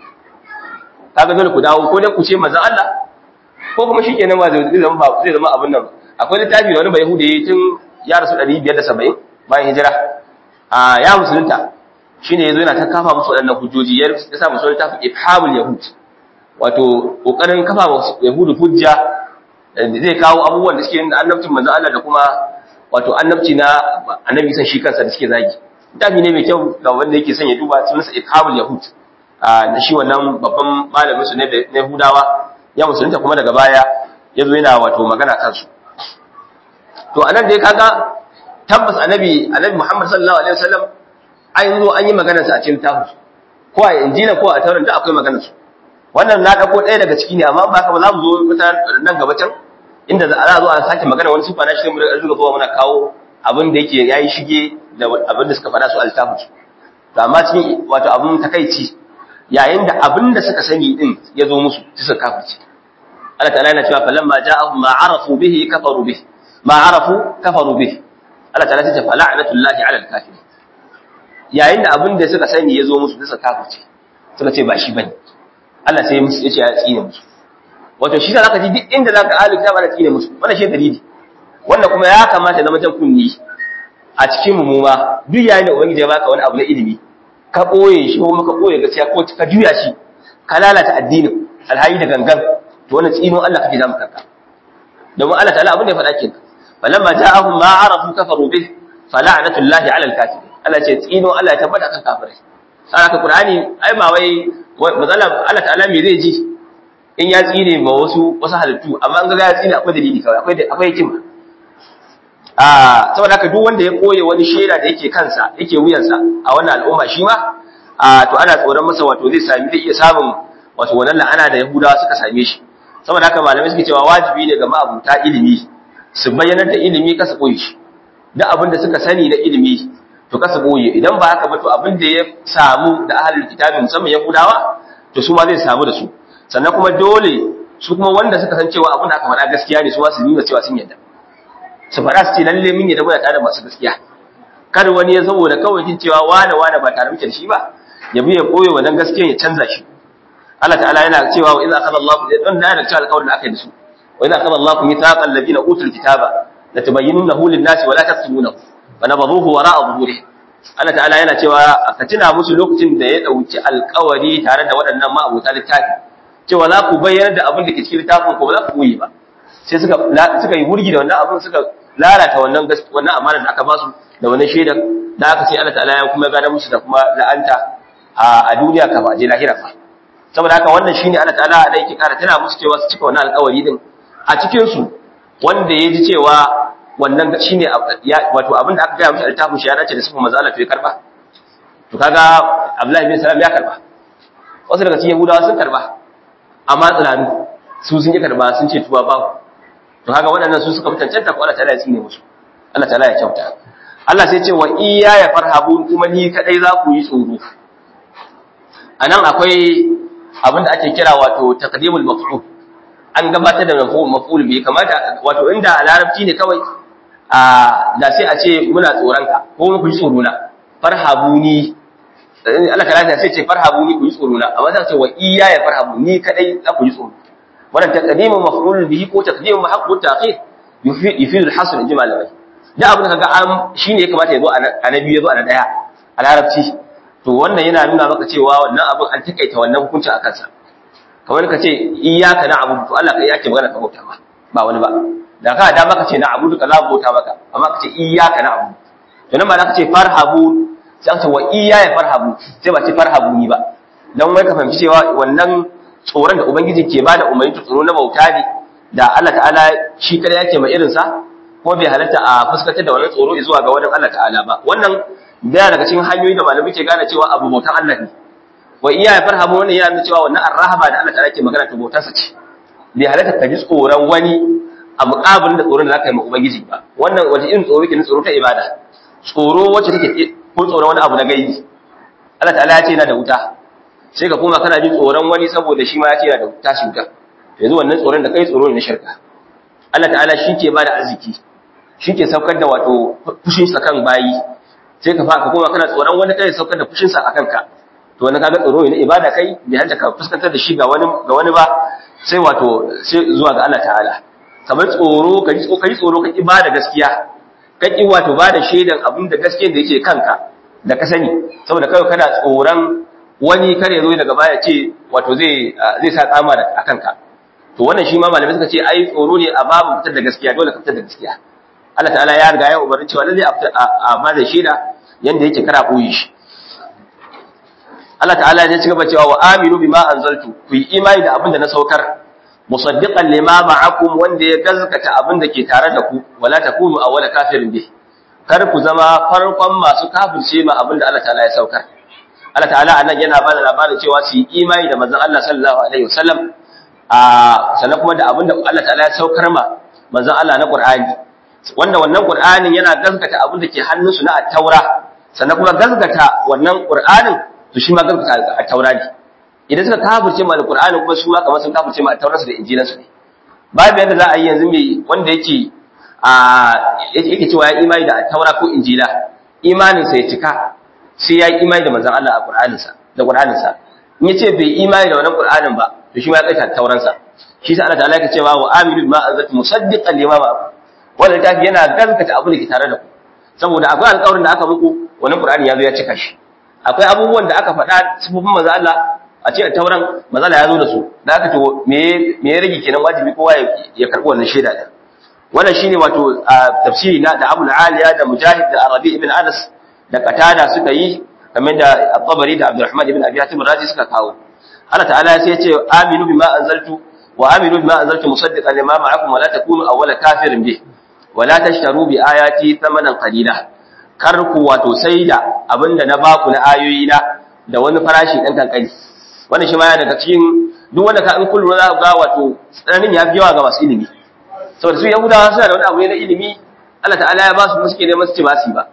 kaga dole ku dawo ko dai ku ce manzon Allah ko kuma shikenan ba zai zama ba zai zama abun nan akwai littafi da wani bai yahudi tun ya rasu 570 bayan hijira a ya musulunta shine yazo yana ta kafa musu waɗannan hujjoji ya sa musu littafin ifhamul yahud wato kokarin kafa musu yahudu hujja zai kawo abubuwan da suke yin annabcin manzo Allah da kuma wato annabci na annabi san shi kansa da suke zagi littafi ne mai kyau ga wanda yake son ya duba sunansa ifhamul yahud na shi wannan babban malamin su ne na Yahudawa ya musulunta kuma daga baya yazo yana wato magana kansu to anan dai kaga tabbas annabi annabi Muhammad sallallahu alaihi wasallam an zo an yi maganar sa a cikin littafin ko a injila ko a taurat da akwai maganar su wannan na dauko ɗaya daga ciki ne amma ba haka ba za mu zo wata nan gaba can inda za a zo a sake magana wani sifa na shi mu da zuwa muna kawo abin da yake yayi shige da abin da suka faɗa su a littafin su to amma cikin wato abin takaici yayin da abin da suka sani din ya zo musu su suka kafirce Allah ta'ala yana cewa falamma ja'ahum ma arafu bihi kafaru bihi ma arafu kafaru bihi Allah ta'ala ta ce fala'natullahi 'ala al-kafirin yayin da abin da suka sani ya zo musu suka kafirce suka ce ba shi bane Allah sai ya ce ya tsine musu wato shi zaka ji duk inda zaka ahli kitab ana tsine musu wannan shi dalili wannan kuma ya kamata zama jan kunni a cikin mu ma duk yayin da ubangiji ya baka wani abu na ilimi ka boye shi ko ka boye gaskiya ko ka juya shi ka lalata addinin alhayi da gangan to wannan tsino Allah kake zama kanka domin Allah ta'ala abin da ya faɗa kenan falamma ja'ahum ma arafu kafaru bih fala'natullahi 'ala al-kafirin Allah ce tsino Allah ya tabbata kan kafirai saboda Qur'ani ai ba wai mazala Allah ta'ala me zai ji in ya tsine ma wasu wasu halittu amma an ga ya tsine akwai dalili kawai akwai akwai hikima ah saboda haka duk wanda ya koye wani shaida da yake kansa yake wuyansa a wannan al'umma shi ma ah to ana tsoron masa wato zai sami zai iya samun wato wannan la'ana da Yahudawa suka same shi saboda haka malamai suke cewa wajibi ne ga ma'abuta ilimi su bayyana da ilimi kasa koyi shi duk abin da suka sani na ilimi to kasa boye idan ba haka ba to abin da ya samu da ahlul kitabi musamman yahudawa to su ma zai samu da su sannan kuma dole su kuma wanda suka san cewa abin da aka faɗa gaskiya ne su ma su nuna cewa sun yadda su faɗa su ce lalle mun yadda muna tare da masu gaskiya kar wani ya saboda kawai jin cewa wane wane ba tare muke da shi ba ya bi ya koyo wannan gaskiya ya canza shi Allah ta'ala yana cewa wa idza akhadha Allahu dan da yana cewa alƙawarin da aka yi da su wa idza akhadha Allahu mithaqal ladina utul kitaba latubayyinunahu lin-nasi wa la taktumunahu wa nabadhuhu wara'a zuhurihim Allah ta'ala yana cewa ka tuna musu lokacin da ya dauki alƙawari tare da waɗannan ma'abuta littafi cewa za ku bayyana da abin da ke cikin littafin ko ba za ku koyi ba sai suka suka yi wurgi da wannan abin suka lalata wannan wannan amana da aka ba su da wannan shaidar da aka ce Allah ta'ala ya kuma gada musu da kuma la'anta a duniya ka ba je lahira fa saboda haka wannan shine Allah ta'ala da yake kara tana musu cewa su cika wannan alƙawari din a cikin su wanda ya ji cewa wannan shine wato abin da aka gaya mishi littafin shi ya dace da sifar manzo Allah to ya karba to kaga Abdullahi bin Salam ya karba wasu daga cikin Yahudawa sun karba amma tsananu su sun yi karba sun ce tuba ba to kaga waɗannan su suka mutancanta ko Allah ta'ala ya tsine musu Allah ta'ala ya kyauta Allah sai ce wa iya ya farhabu kuma ni kadai za ku yi tsoro anan akwai abin da ake kira wato taqdimul maf'ul an gabatar da maf'ul bi kamata wato inda a larabci ne kawai a da sai a ce muna tsoron ka ko mu ji tsoro na farhabuni Allah ta'ala sai ce farhabuni ku yi tsoro na amma sai ce wa iya ya farhabu ni kadai za ku yi tsoro wannan taqdimu maf'ul bihi ko taqdimu haqqu ta'khir yufidu al-hasr in ji malamai da abin da kaga an shine ya kamata ya zo a na biyu ya zo a na daya a larabci to wannan yana nuna maka cewa wannan abin an takaita wannan hukunci a kansa kamar ka ce iyyaka na'budu to Allah kai yake magana ka bauta ma ba wani ba da ka da maka ce na'budu ka za bauta maka amma ka ce iyyaka na'budu to nan ba za ka ce farhabu sai ka ce wa iyaya farhabu sai ba ce farhabu ni ba dan wai ka fahimci cewa wannan tsoron da ubangiji ke bada umarni tsoro na bauta ne da Allah ta'ala shi kada yake ma irin sa ko bai halatta a fuskantar da wannan tsoro zuwa ga wani Allah ta'ala ba wannan daya daga cikin hanyoyi da malamai ke gane cewa abu bautan Allah ne wa iya ya farhamu wannan yana nuna cewa wannan arrahaba da Allah ta'ala ke magana ta bautarsa ce bai halatta ka ji tsoron wani a muƙabilin da tsoron da zaka yi ma ubangiji ba wannan wace irin tsoro ke tsoro ta ibada tsoro wacce take ko tsoron wani abu na gaibi Allah ta'ala ya ce yana da wuta sai ka koma kana jin tsoron wani saboda shi ma ya ce yana da tashi wuta yanzu wannan tsoron da kai tsoro ne na shirka Allah ta'ala shi ke bada arziki shi ke saukar da wato fushinsa kan bayi sai ka faka koma kana tsoron wani kai saukar da fushinsa a kanka to wani kaga tsoro ne ibada kai bai hanta ka fuskantar da shi ga wani ga wani ba sai wato sai zuwa ga Allah ta'ala kamar tsoro ka ji tsoro tsoro ka ibada gaskiya ka ki wato bada shaidan abin da gaskiyar da yake kanka da ka sani saboda kai kana tsoron wani kare zo daga baya ce wato zai zai sa kama da akanka to wannan shi ma malamai suka ce ai tsoro ne a babu fitar da gaskiya dole ka fitar da gaskiya Allah ta'ala ya riga ya umarni cewa lalle a ba da shaida yanda yake kara koyi shi Allah ta'ala ya ci gaba cewa wa aminu bima anzaltu ku yi imani da abin da na saukar musaddiqan lima ma'akum wanda ya gazkata abin da ke tare da ku wala takunu awwala kafirin bih kar ku zama farkon masu kafirce ma abin da Allah ta'ala ya saukar Allah ta'ala anan yana bada labarin cewa su yi imani da manzon Allah sallallahu alaihi wasallam a sannan kuma da abin da Allah ta'ala ya saukar ma manzon Allah na Qur'ani wanda wannan Qur'anin yana gaskata abin da ke hannunsu na at-taura sannan kuma gaskata wannan Qur'anin to shi ma gaskata at-taura ne idan suka kafirce ma al-Qur'ani kuma su ma kamar sun kafirce ma at-taura su da injilan su ne babu yadda za a yi yanzu mai wanda yake a yake cewa ya imani da at-taura ko injila imanin sa ya cika sai ya yi imani da manzon Allah a Qur'anin sa da Qur'anin sa in yace bai imani da wannan Qur'anin ba to shi ma ya kaita at-tauran sa shi sa Allah ta'ala yake cewa wa aminu bima anzaltu musaddiqan lima ma'akum wannan littafi yana gaskata abin da ke tare da ku saboda akwai alƙawarin da aka muku wannan Qur'ani ya zo ya cika shi akwai abubuwan da aka faɗa sifofin manzo Allah a ce tauran manzo Allah ya zo da su da aka to me me ya rage kenan wajibi kowa ya karɓi wannan shaida din wannan shine wato tafsiri na da Abu Aliya da Mujahid da Arabi ibn Anas da Qatada suka yi kamar da At-Tabari da Abdurrahman ibn Abi Hatim Razi suka kawo Allah ta'ala sai ya ce aminu bima anzaltu wa aminu bima anzaltu musaddiqan lima ma'akum wa la takunu awwala kafirin bih wala tashtaru bi ayati thamanan qalila kar ku wato saida abinda na baku na ayoyi na da wani farashi dan kankani wannan shi ma yana daga cikin duk wanda ka in kullu za ga wato tsananin ya fi yawa ga masu ilimi saboda su yahudawa suna da wani abu ne na ilimi Allah ta'ala ya ba su suke neman su ci ba su ba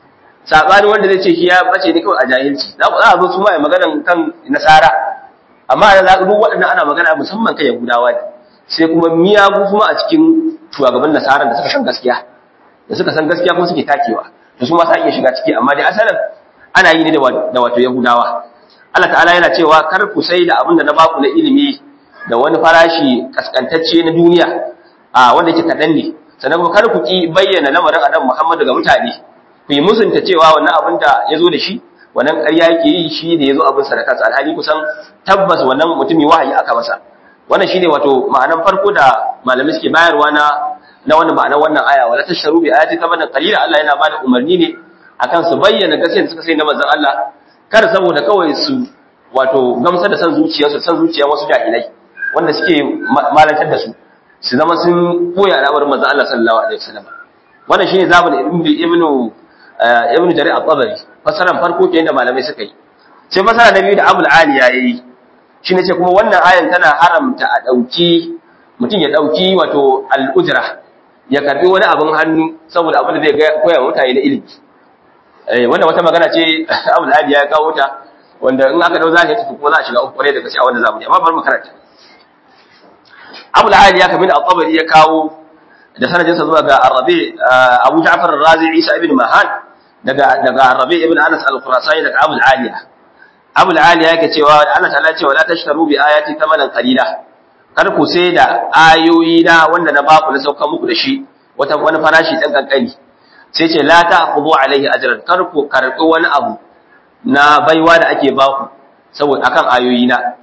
sabani wanda zai ce shi ya bace ne kawai a jahilci za ku za a zo su ma ya magana kan nasara amma da za duk waɗannan ana magana musamman kan yahudawa ne sai kuma miyagu kuma a cikin shugaban nasarar da suka san gaskiya da suka san gaskiya kuma suke takewa da su ma sa iya shiga ciki amma dai asalin ana yi ne da wato yahudawa Allah ta'ala yana cewa kar ku sai da abin da na baku na ilimi da wani farashi kaskantacce na duniya a wanda yake kaɗan ne sannan kuma kar ku ki bayyana lamarin adam Muhammadu ga mutane ku yi musunta cewa wannan abin da ya zo da shi wannan ƙarya yake yi shi da ya zo abin sadaka alhali kusan tabbas wannan mutumi wahayi aka masa wannan shine wato ma'anan farko da malamai suke bayarwa na na wannan ma'anar wannan aya wala tasharu bi ayati thamanan qalila Allah yana bada umarni ne akan su bayyana gaskiyar da suka sai na manzon Allah kar saboda kawai su wato gamsar da san zuciyarsu san zuciyar wasu jahilai wanda suke malantar da su su zama sun koya al'amarin manzon Allah sallallahu alaihi wasallam wannan shine zamun ibnu ibnu jarir al-tabari fasaran farko kenan da malamai suka yi sai fasara na biyu da abul ali ya yi shine ce kuma wannan ayan tana haramta a dauki mutum ya dauki wato al-ujra ya karbi wani abin hannu saboda abin da zai koya mutane na ilimi eh wannan wata magana ce abul ali ya kawo ta wanda in aka dau zahiri tafi kuma za a shiga uku kwarai da gaske a wannan zamani amma bari mu karanta abul ali ya kamin al-tabari ya kawo da sanadinsa zuwa ga Arabi Abu Ja'far al-Razi Isa ibn Mahan daga daga Arabi ibn Anas al-Khurasani daga Abu al-Aliya Abu al-Aliya yake cewa Allah ta'ala cewa la tashtaru bi ayati thamanan qalila kar ku sai da ayoyi na wanda na baku na sauka muku da shi wata wani farashi dan kankani sai ce la ta'khudhu alaihi ajran kar ku karbi wani abu na baiwa da ake baku saboda akan ayoyi na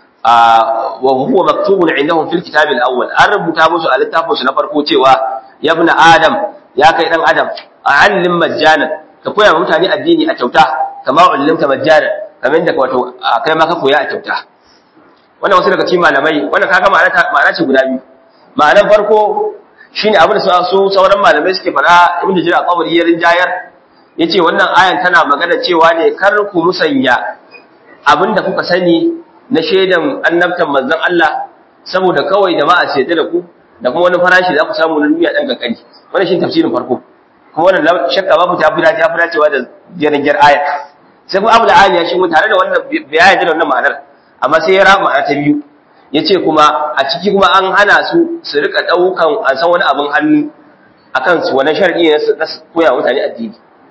wa huwa maktubun indahum fil kitab al-awwal an rubuta musu a littafin su na farko cewa ya ibn adam ya kai dan adam a'allim majjanan ka koya wa mutane addini a kyauta kama ullimta majjanan kamar da wato kai ma ka koya a kyauta wannan wasu daga cikin malamai wannan kaga ma'ana ma'ana ce guda biyu ma'anar farko shine abin da su sauran malamai suke fara ibn jira qabri ya rinjayar yace wannan ayan tana magana cewa ne kar ku musanya abinda kuka sani na shaidan annabtan manzon Allah saboda kawai jama'a ce da ku da kuma wani farashi da ku samu na duniya dan kankani wannan shine tafsirin farko kuma wannan shakka babu ta fira ta fira cewa da jirgin aya sai kuma Abu Ali ya shigo tare da wannan bayani da wannan ma'anar amma sai ya rama ma'ana ta biyu yace kuma a ciki kuma an hana su su rika daukan an san wani abin hannu akan su wannan sharadi ne na koya mutane addini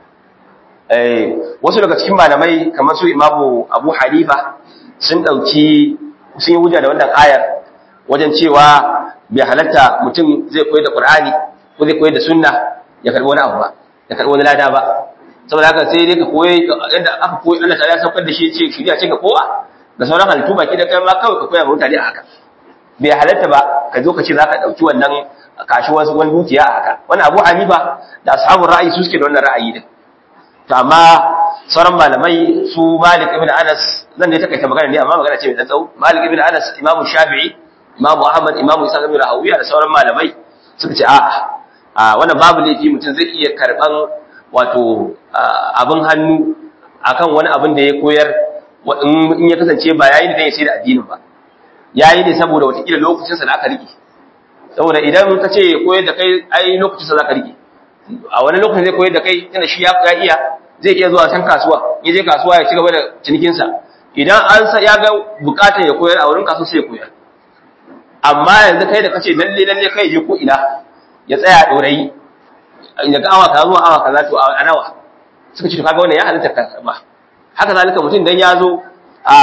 eh wasu daga cikin malamai kamar su Imamu Abu Hanifa sun ɗauki sun yi hujja da wannan ayar wajen cewa bai halatta mutum zai koyi da ƙur'ani ko zai koyi da sunna ya karɓi wani abu ba ya karɓi wani lada ba saboda haka sai dai ka koyi yadda aka koyi Allah ta ya saukar da shi ce shiriya ce ga kowa da sauran halittu baki da kai ma kawai ka koya wa mutane a haka bai halatta ba ka zo ka ce za ka ɗauki wannan kashi wasu wani dukiya a haka wannan abu hanifa da ashabun ra'ayi su suke da wannan ra'ayi din to amma sauran malamai su Malik ibn Anas zan dai takaita magana ne amma magana ce mai dan tsawo Malik ibn Anas Imam Shafi'i Imam Ahmad Imam Isa ibn Rahawiya da sauran malamai suka ce a'a a wannan babu laifi mutum zai iya karban wato abin hannu akan wani abin da ya koyar in ya kasance ba yayi da ya sai da addinin ba yayi ne saboda watakila lokacin sa da aka rike saboda idan ka ce koyar da kai ai lokacin sa za ka rike a wani lokacin zai koyar da kai tana shi ya iya zai iya zuwa can kasuwa ya je kasuwa ya ci gaba da cinikinsa idan an sa ya ga bukatar ya koyar a wurin kasuwa sai ya koyar amma yanzu kai da kace lalle lalle kai je ko ina ya tsaya dorayi ya ga awa kaza zuwa awa kaza to a nawa suka ce to kaga wannan ya halitta ka ba haka zalika mutum dan ya zo a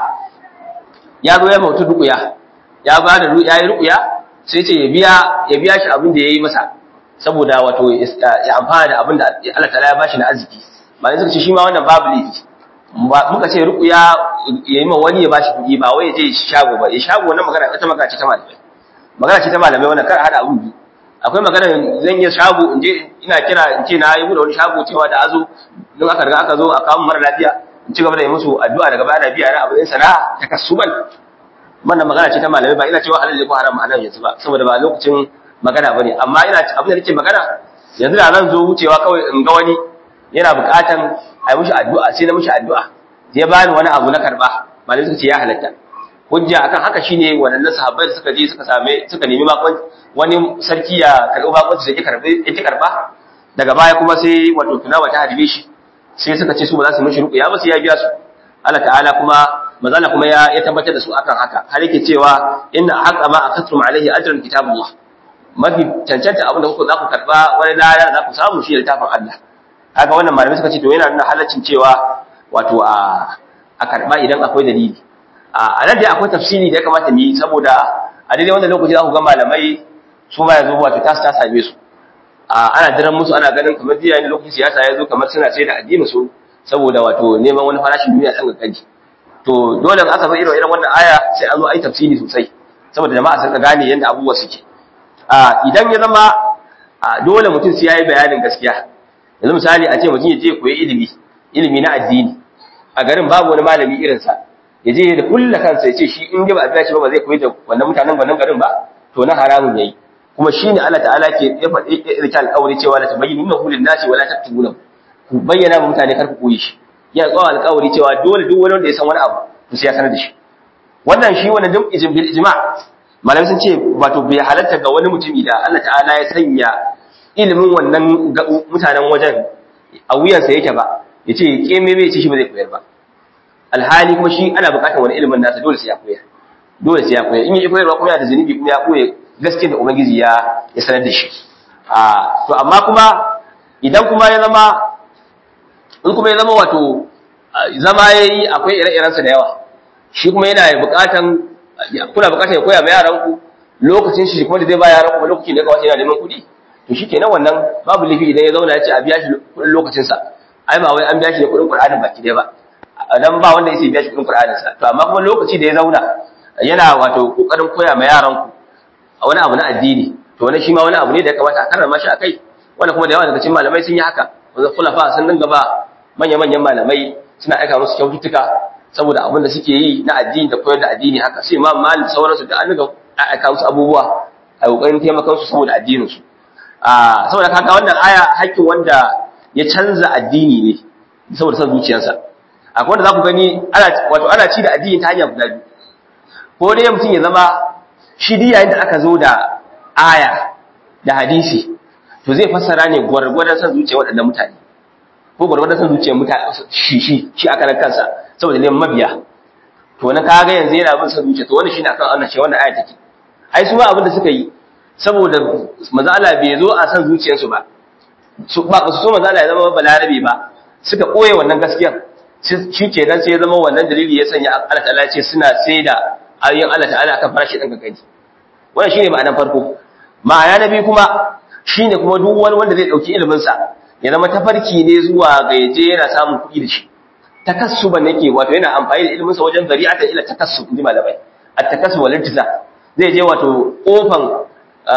ya zo ya mutu rukuya ya ba da ya yi rukuya sai ce ya biya ya biya shi abin da ya yi masa saboda wato ya amfana da abin da Allah ta'ala ya bashi na arziki ba suka ce shi ma wannan babu laifi muka ce ruqya ya yi ma wani ya bashi kuɗi ba wai ya je shago ba ya shago wannan magana ita magana ce ta malamai magana ce ta malamai wannan kar hada abun biyu akwai magana zan yi shago in je ina kira in ce na yi wani shago cewa da azo don aka riga aka zo a kawo mara lafiya in ci gaba da yi musu addu'a daga baya da biya na abin sana'a ta kasuban wannan magana ce ta malamai ba ina cewa halal ne ko haram a nan yanzu ba saboda ba lokacin magana bane amma ina abin da nake magana yanzu da zan zo wucewa kawai in ga wani yana buƙatan a yi mishi addu'a sai na mishi addu'a ya bani wani abu na karba malamai suka ce ya halatta hujja akan haka shine wannan sahabbai da suka je suka same suka nemi bakon wani sarki ya karbi bakon su yake karbe yake karba daga baya kuma sai wato tunawa ta hadibe shi sai suka ce su ba za su mishi ruqya ba sai ya biya su Allah ta'ala kuma mazala kuma ya ya tabbatar da su akan haka har yake cewa inna haqqa ma akatrum alaihi ajran kitabullah mafi cancanta abin da kuka za ku karba wani lada za ku samu shi littafin Allah haka wannan malamai suka ce to yana nuna halaccin cewa wato a a karba idan akwai dalili a nan dai akwai tafsiri da ya kamata mu yi saboda a daidai wannan lokaci za ku ga malamai su ba yanzu wato ta ta same su ana diran musu ana ganin kamar jiya ne lokacin siyasa ya zo kamar suna sai da addini su saboda wato neman wani farashin duniya ɗan kanki to dole in aka zo irin irin wannan aya sai an zo ai tafsiri sosai saboda jama'a sun gane yadda abubuwa suke idan ya zama dole mutum sai yayi bayanin gaskiya yanzu misali a ce mutum ya je koyi ilimi ilimi na addini a garin babu wani malami irinsa ya je da kulla kansa ya ce shi in ba a biya shi ba ba zai koyi da wannan mutanen wannan garin ba to na haramun yayi kuma shine Allah ta'ala ke ya faɗi irka alƙawari cewa la tabayyinu hu lin-nasi wa la taktubuna ku bayyana wa mutane kar ku koyi shi ya tsawon alƙawari cewa dole duk wani wanda ya san wani abu to sai ya sanar da shi wannan shi wannan duk ijim bil ijma malamai sun ce wato bai halatta ga wani mutumi da Allah ta'ala ya sanya ilimin wannan mutanen wajen a wuyansa yake ba ya ce keme bai ce shi ba zai koyar ba alhali kuma shi ana bukatar wani ilimin nasa dole sai ya koyar dole sai ya koyar in yi koyarwa kuma yana da zunubi kuma ya koya gaskiyar da ubangiji ya ya sanar da shi a to amma kuma idan kuma ya zama in kuma ya zama wato zama yayi akwai ire-irensa da yawa shi kuma yana bukatan kuna bukatan ya koya ma yaran ku lokacin shi kuma da zai ba yaran ku lokacin da ya kawace yana neman kuɗi to shi kenan wannan babu laifi idan ya zauna ya ce a biya shi kuɗin lokacinsa ai ba wai an biya shi da kuɗin Qur'anin baki ɗaya ba dan ba wanda yake biya shi kuɗin Qur'anin sa to amma kuma lokaci da ya zauna yana wato kokarin koya ma yaran ku a wani abu na addini to wani shi ma wani abu ne da ya kamata a karrama shi akai wanda kuma da yawa daga cikin malamai sun yi haka wanda khulafa sun dinga ba manya-manyan malamai suna aika musu kyaututtuka saboda abin da suke yi na addini da koyar da addini haka sai ma malik sauransu da an dinga aika musu abubuwa a kokarin taimakon su saboda addinin su a saboda kaga wannan aya hakkin wanda ya canza addini ne saboda san zuciyarsa akwai wanda za ku gani ana wato ana ci da addini ta hanya guda biyu ko dai mutum ya zama shi duk yayin da aka zo da aya da hadisi to zai fassara ne gwargwadon san zuciyar waɗannan mutane ko gwargwadon san zuciyar mutane shi shi shi aka nan kansa saboda neman mabiya to na kaga yanzu yana bin san zuciya to wannan shine akan Allah ce wannan aya take ai su ma abin da suka yi saboda manzo Allah bai zo a san zuciyarsu ba su ba su so manzo Allah ya zama balarabe ba suka koye wannan gaskiyar shi kenan sai ya zama wannan dalili ya sanya Allah ta'ala ya ce suna saida ayoyin Allah ta'ala akan farashi ɗan gaggaji wannan shine ma'anar farko ma'ana na biyu kuma shine kuma duk wani wanda zai dauki ilimin sa ya zama tafarki ne zuwa ga yaje yana samun kuɗi da shi takassuban yake wato yana amfani da ilimin sa wajen zari'atan ila takassub inji malamai at-takassub wal iltiza zai je wato kofan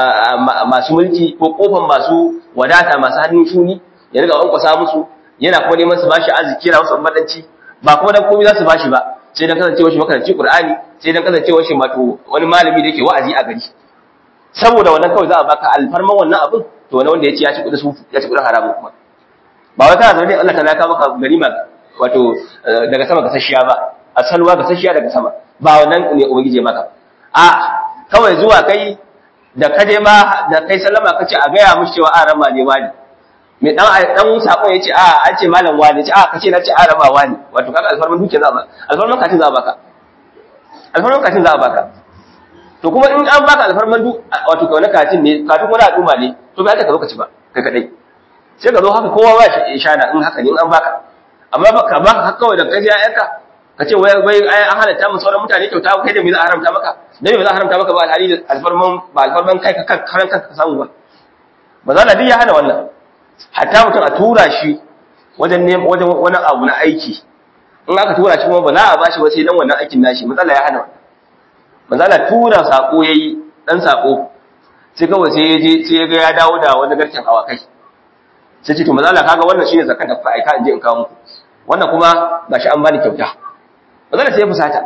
masu mulki ko kofan masu wadata masu hannun shuni ya riga wankwasa musu yana kuma neman su bashi arziki yana wasu madanci ba kuma dan komai za su bashi ba sai dan kasancewar shi makaranci Qur'ani sai dan kasancewar shi wato wani malami da yake wa'azi a gari saboda wannan kawai za a baka alfarman wannan abin to wani wanda ya ci ya ci kudin su ya ci kudin haramun kuma ba wai kana zaune Allah ta laka maka ganima wato daga sama ga sashiya ba a salwa ga sashiya daga sama ba wannan ne ubangije maka a kawai zuwa kai da kaje ma da kai sallama kace a gaya mishi cewa a rama ne wani mai dan dan sakon yace a an ce malam wani ce a kace na ce a rama wani wato kaga alfarman duke za ba alfarman katin za baka alfarman katin za baka to kuma in an baka alfarman du wato ka wani katin ne katin wani al'umma ne to bai ka zo ka ci ba kai kadai sai ka zo haka kowa ba shi shana in haka ne in an baka amma baka baka haka kawai da kai sai ayyanka ka ce wai wai ai an halatta mu sauran mutane kyauta kai da me za a haramta maka dan me za a haramta maka ba alhali da alfarman ba alfarman kai ka karan kanka ka samu ba ba za na ya hana wannan hatta mutum a tura shi wajen ne wajen wani abu na aiki in aka tura shi kuma ba za a bashi ba sai dan wannan aikin nashi matsala ya hana wannan matsala tura sako yayi dan sako sai kawai sai ya je sai ya ga ya dawo da wani garken awakai sai ce to matsala kaga wannan shine zakat da kuka aika in je in kawo muku wannan kuma gashi an bani kyauta matsala sai ya fusata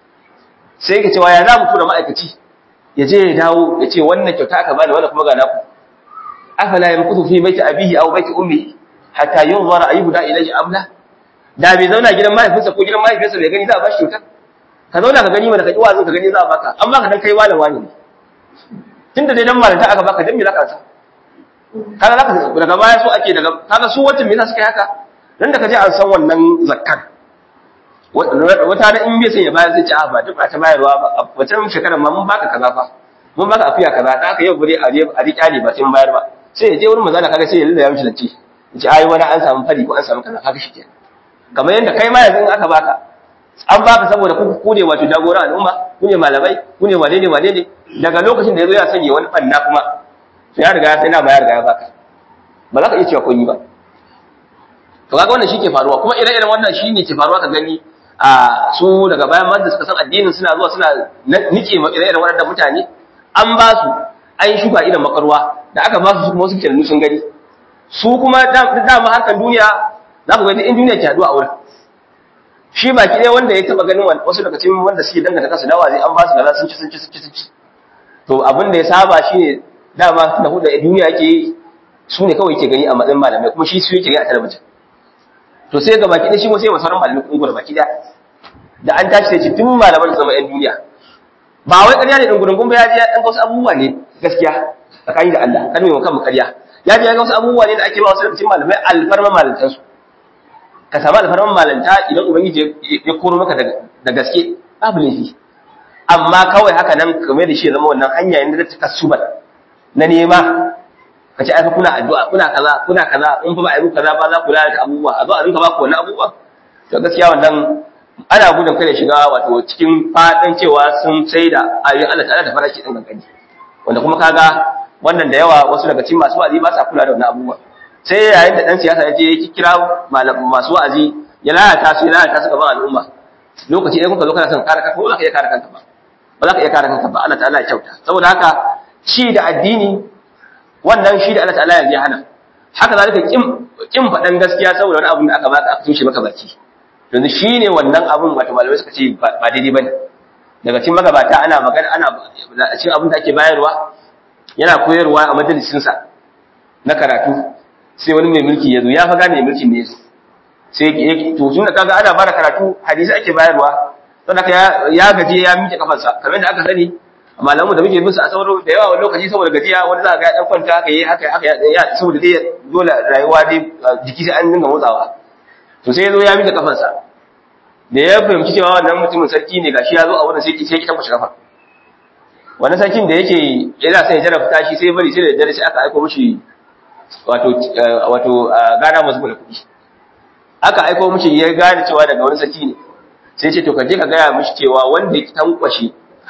sai yake cewa ya za mu tura ma'aikaci ya je ya dawo ya ce wannan kyauta aka bani wannan kuma ga naku afala yamkutu fi baiti abihi aw baiti ummi hatta yunzara ayyuda ilayhi amla da bai zauna gidan mahaifinsa ko gidan mahaifinsa bai gani za a bashi kyauta ka zauna ka gani mana ka ji wazin ka gani za a baka an baka dan kai malam wani ne tunda dai dan malanta aka baka dan me zaka sa kaga zaka daga baya so ake daga kaga su wacce me yasa suka yi haka dan da ka je an san wannan zakkan wata da in bai san ya bayar zai ci a ba duk ba ta bayarwa ba wata shekarar ma mun baka kaza fa mun baka afiya kaza ta haka yau gure a je a riƙa ne ba sai mun bayar ba sai ya je wurin mazala kaga sai ya lalla ya mishi zance ya ce ai wani an samu fari ko an samu kaza kaga shikenan kamar yadda kai ma yanzu in aka baka an baka saboda ku ku ne wato jagoran al'umma ku ne malamai ku ne wane ne wane ne daga lokacin da ya zo ya sanya wani banna kuma sai ya riga ya sai na bayar riga ya baka ba za ka iya cewa kun yi ba to kaga wannan shi ke faruwa kuma ire-iren wannan shi ne ke faruwa ka gani a su daga bayan da suka san addinin suna zuwa suna nike ma ire-iren waɗannan mutane an ba su an yi shuka irin makarwa da aka ba su kuma wasu kirannu sun gani su kuma dama harkar duniya za ku gani in duniya ke haɗuwa a wurin shi baki ɗaya wanda ya taɓa ganin wasu daga cikin wanda suke danganta kansu da wazi an ba su gaza sun ci sun ci sun ci sun ci to abin da ya saba shi ne dama na hudu da duniya yake yi su ne kawai ke gani a matsayin malamai kuma shi su yake gani a talabijin to sai ga baki ɗaya shi kuma sai masarar malamai kungur baki ɗaya da an tashi sai ce tun malaman da zama yan duniya ba wai ƙarya ne ɗin gudun ba ya je ya ɗan wasu abubuwa ne gaskiya tsakani da Allah kan mai kan ƙarya ya je ya ga wasu abubuwa ne da ake ba wasu daga cikin malamai alfarma malantansu ka samu alfarman malanta idan ubangiji ya koro maka da gaske babu laifi amma kawai haka nan kamar da shi zama wannan hanya yadda ta kasubar na nema ka ce aka kuna addu'a kuna kaza kuna kaza in fa ba a yi kaza ba za ku lalata abubuwa a zo a rinka ba ku wannan abubuwa to gaskiya wannan ana gudun kai da shiga wato cikin fadin cewa sun sai da ayoyin Allah ta'ala da farashi din kankani wanda kuma kaga wannan da yawa wasu daga cikin masu wa'azi ba sa kula da wannan abubuwa sai yayin da dan siyasa ya je ya kira masu wa'azi ya lalata su ya lalata su gaban al'umma lokaci ɗaya kuka zo kana son kare kanka ba za ka iya kare kanka ba ba za ka iya kare kanka ba Allah ta'ala ya kyauta saboda haka shi da addini wannan shi da Allah ta'ala ya hana haka zalika kin kin faɗan gaskiya saboda wani abun da aka baka aka tushe maka baki yanzu shine wannan abun wato malamai suka ce ba daidai bane daga cikin magabata ana magana ana a cikin abin da ake bayarwa yana koyarwa a majalisinsa na karatu sai wani mai mulki ya zo ya fa gane mulkin ne yazo sai ya to tun da kaga ana bada karatu hadisi ake bayarwa don haka ya gaje ya miƙe kafarsa kamar da aka sani malamu da muke musu a sauro da yawa wani lokaci saboda gajiya wani za ga ya dan kwanta haka yi haka haka ya saboda dai dole rayuwa dai jiki sai an dinga motsawa to sai ya zo ya miƙe kafarsa da ya fahimci cewa wannan mutumin sarki ne gashi ya zo a wurin sai sai ki tabbace kafa wannan sarkin da yake yana son ya jarabta shi sai bari sai da dare sai aka aika mishi wato wato gana masu da kuɗi aka aiko mishi ya gane cewa daga wani sarki ne sai ce to ka je ka gaya mishi cewa wanda ya tankwashi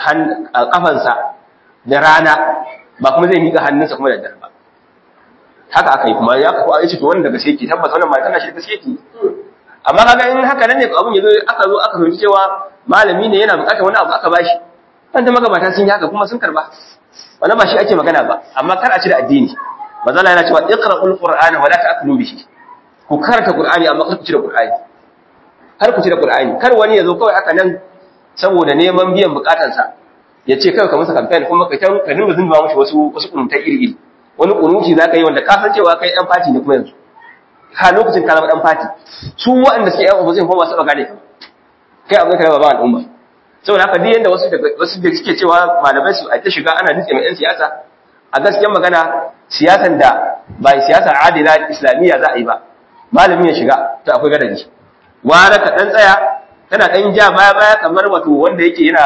kafansa da rana ba kuma zai miƙa hannunsa kuma da dare ba haka aka yi kuma ya kafa ya ce to wanda daga sai ki tabbata wannan mata na shi da gaske ki amma kaga in haka nan ne abun yazo aka zo aka fahimci cewa malami ne yana buƙatar wani abu aka bashi wanda magabata sun yi haka kuma sun karba wannan ba shi ake magana ba amma kar a ci da addini mazala yana cewa iqra'ul qur'ana wa la ta'kulu bihi ku karanta qur'ani amma kar ku ci da qur'ani kar ku ci da qur'ani kar wani yazo kawai haka nan saboda neman biyan bukatansa ya ce kawai ka masa campaign kuma ka tan ka dinga zumba mishi wasu wasu kuntai iri iri wani kunuti zaka yi wanda ka san cewa kai dan fati ne kuma yanzu ka lokacin ka zama dan fati su waɗanda suke yan opposition kuma ba su gane ka kai abin ka ba al'umma saboda haka duk yanda wasu daga wasu da suke cewa malamai su a ta shiga ana nutse mai yan siyasa a gaskiyar magana siyasan da ba siyasa adila islamiyya za a yi ba malamin ya shiga to akwai gadaji wara ka dan tsaya kana dan ja baya baya kamar wato wanda yake yana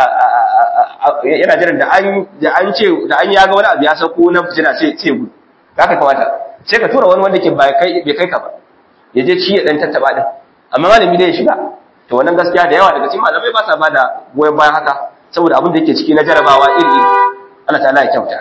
yana jiran da an da an ce da an yaga wani abu ya sako na fitina sai sai gudu haka kamata sai ka tura wani wanda ke bai kai bai kai ka ba ya je ci ya dan tattaba din amma malami dai ya shiga to wannan gaskiya da yawa daga cikin malamai ba sa bada goyon bayan haka saboda abin da yake ciki na jarabawa iri iri Allah ta'ala ya kyauta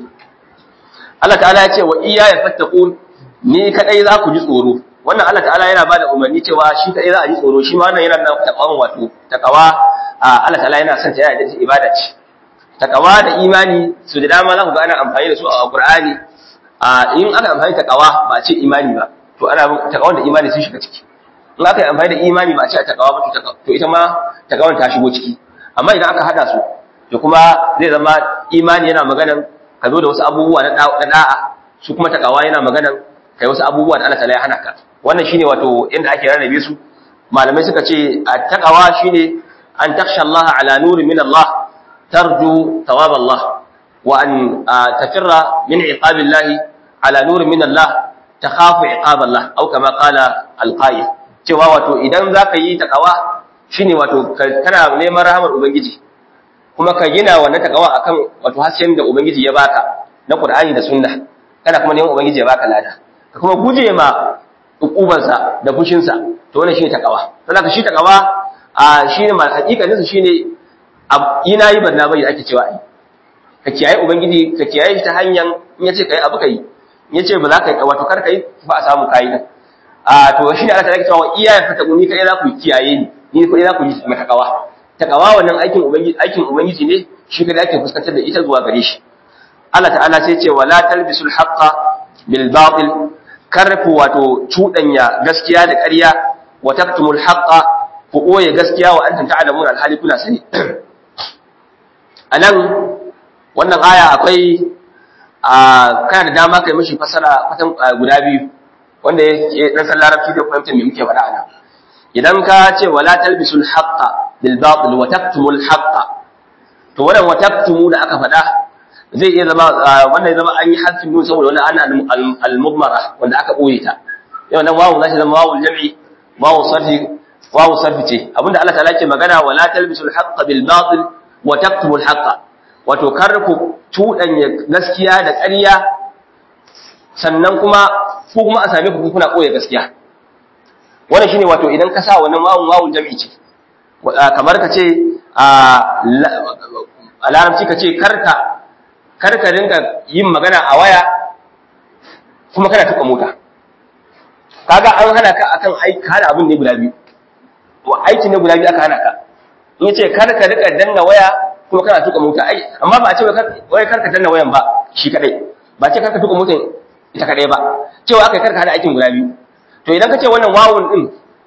Allah ta'ala ya ce wa iya ya fattaqun ni kadai za ku ji tsoro wannan Allah ta'ala yana bada umarni cewa shi kadai za a ji tsoro shi ma wannan yana da takawan wato takawa Allah ta'ala yana son ta yana da ibada ce takawa da imani su da dama za ku ga ana amfani da su a Qur'ani in aka amfani da takawa ba a ce imani ba to ana takawan da imani sun shiga ciki in aka yi amfani da imani ba a ce a takawa ba to ita ma takawan ta shigo ciki amma idan aka hada su to kuma zai zama imani yana maganan ka zo da wasu abubuwa na da'a su kuma takawa yana maganan kai wasu abubuwa da Allah ta'ala ya hana ka wannan shine wato inda ake rarrabe su malamai suka ce takawa shine an takhsha Allah ala nurin min Allah tarju thawab Allah wa an tafirra min iqab Allah ala nurin min Allah takhafu iqab Allah au kama qala al-qayyim cewa wato idan zaka yi takawa shine wato kana neman rahamar ubangiji kuma ka gina wannan takawa akan wato hasken da ubangiji ya baka na Qur'ani da Sunna kana kuma neman ubangiji ya baka lada ka kuma guje ma ukubansa da fushinsa to wannan shine takawa saboda shi takawa a shine ma hakikanin sa shine ina yi barna bai ake cewa ai ka kiyaye ubangiji ka kiyaye shi ta hanyar in yace kai abu kai in yace ba za ka yi wato kar kai ba a samu kai din a to shine Allah ta rike cewa iyaye fata ni kai za ku kiyaye ni ni kai za ku yi matakawa takawa wannan aikin ubangiji aikin ubangiji ne shi kada ake fuskantar da ita zuwa gare shi Allah ta'ala sai ce wala talbisul haqqa bil batil karfu wato cudanya gaskiya da ƙarya wa taktumul haqqa ku koye gaskiya wa antum ta'lamun alhali kuna sani anan wannan aya akwai a kana da dama kai mishi fasara kwatan guda biyu wanda ya dan san larabci da fahimta me muke faɗa ana idan ka ce wala talbisul haqqa bil batil wa taktumul haqqa to wannan wa taktumu da aka faɗa zai iya zama wannan zama an yi harfin nun saboda wannan ana al-mudmara wanda aka boye ta yau nan wawu zai zama wawu jam'i wawu sarfi wawu sarfi ce abinda Allah ta'ala ke magana wala talbisul haqqa bil batil wa taktumul haqqa wato kar ku tudanya gaskiya da ƙarya sannan kuma ku kuma a same ku kuna koya gaskiya wannan shine wato idan ka sa wannan wawun wawun jam'i ce kamar ka ce a larabci ka ce karka karka dinga yin magana a waya kuma kana tuka mota kaga an hana ka akan aiki hana abin ne guda biyu wa aiki ne guda biyu aka hana ka in yace karka rika danna waya kuma kana tuka mota ai amma ba a ce wai karka danna wayan ba shi kadai ba ce karka tuka mota ita kadai ba cewa akai karka hada aikin guda biyu to idan ka ce wannan wawun din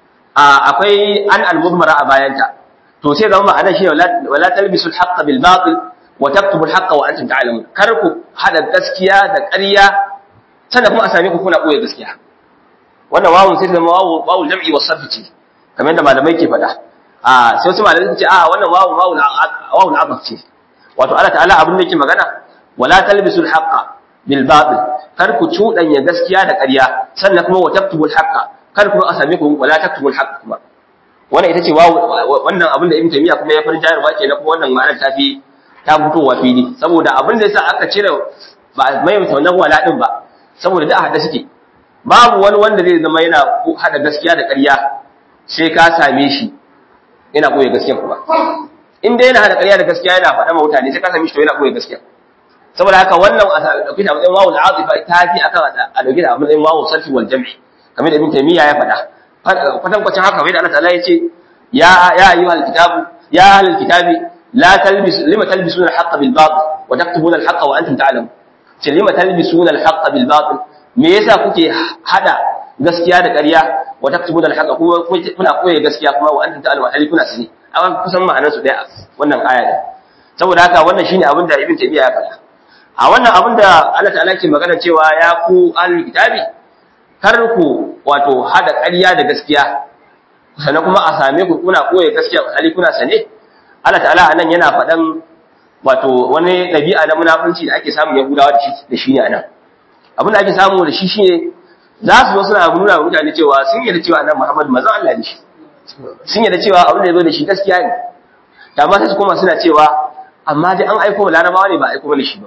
akwai an al-mudmara a bayanta to sai zama ma'ana shi wala talbisul haqqa bil batil wa taktubul haqqa wa antum ta'lamun kar ku hada gaskiya da ƙarya sannan kuma a same ku kuna koyar gaskiya wannan wawun sai zama wawu wawul jam'i wa sarfi ce kamar yadda malamai ke faɗa a sai wasu malamai ce a wannan wawun wawul wawul abaq ce wato Allah ta'ala abin da yake magana wala talbisul haqqa bil batil kar ku cudanya gaskiya da ƙarya sannan kuma wa taktubul haqqa kar kuma a same ku wala taktubul haqqa kuma wannan ita ce wannan abin da Ibn Taymiyyah kuma ya farin jayarwa kenan kuma wannan ma'anar ta fi ta fitowa fili saboda abin da yasa aka cire ba mai wannan wala din ba saboda da hada suke babu wani wanda zai zama yana hada gaskiya da ƙarya sai ka same shi yana koyi gaskiya kuma in dai yana hada ƙarya da gaskiya yana faɗa ma mutane sai ka same shi to yana koyi gaskiya saboda haka wannan a dauki da matsayin wawul azifa ta fi akan a dauki da matsayin wawul sarfi wal jam'i kamar da Ibn Taymiyyah ya faɗa kwatankwacin haka wai da Allah ta'ala ya ce ya ya ayyuhal kitabu ya ahlul kitabi la talbis lima talbisuna al-haqqa bil batil wa taktubuna al-haqqa wa antum ta'lamun ce lima talbisuna al-haqqa bil batil me yasa kuke hada gaskiya da ƙarya wa taktubuna al-haqqa kuma kuna koyi gaskiya kuma wa antum ta'lamun hali kuna sani amma kusan ma'anar su daya wannan aya ne saboda haka wannan shine abin da Ibn Taymiyyah ya faɗa a wannan abin da Allah ta'ala ke magana cewa ya ku ahlul kitabi kar ku wato hada ƙarya da gaskiya sannan kuma a same ku kuna koye gaskiya hali kuna sane Allah ta'ala anan yana faɗan wato wani ɗabi'a na munafunci da ake samun Yahudawa da shi da shi ne anan abin da ake samu da shi shine za su zo suna nuna wa mutane cewa sun yarda cewa annabi Muhammad manzon Allah ne shi sun yarda cewa abin da ya zo da shi gaskiya ne da ma sai su koma suna cewa amma dai an aiko larabawa ne ba aiko mana shi ba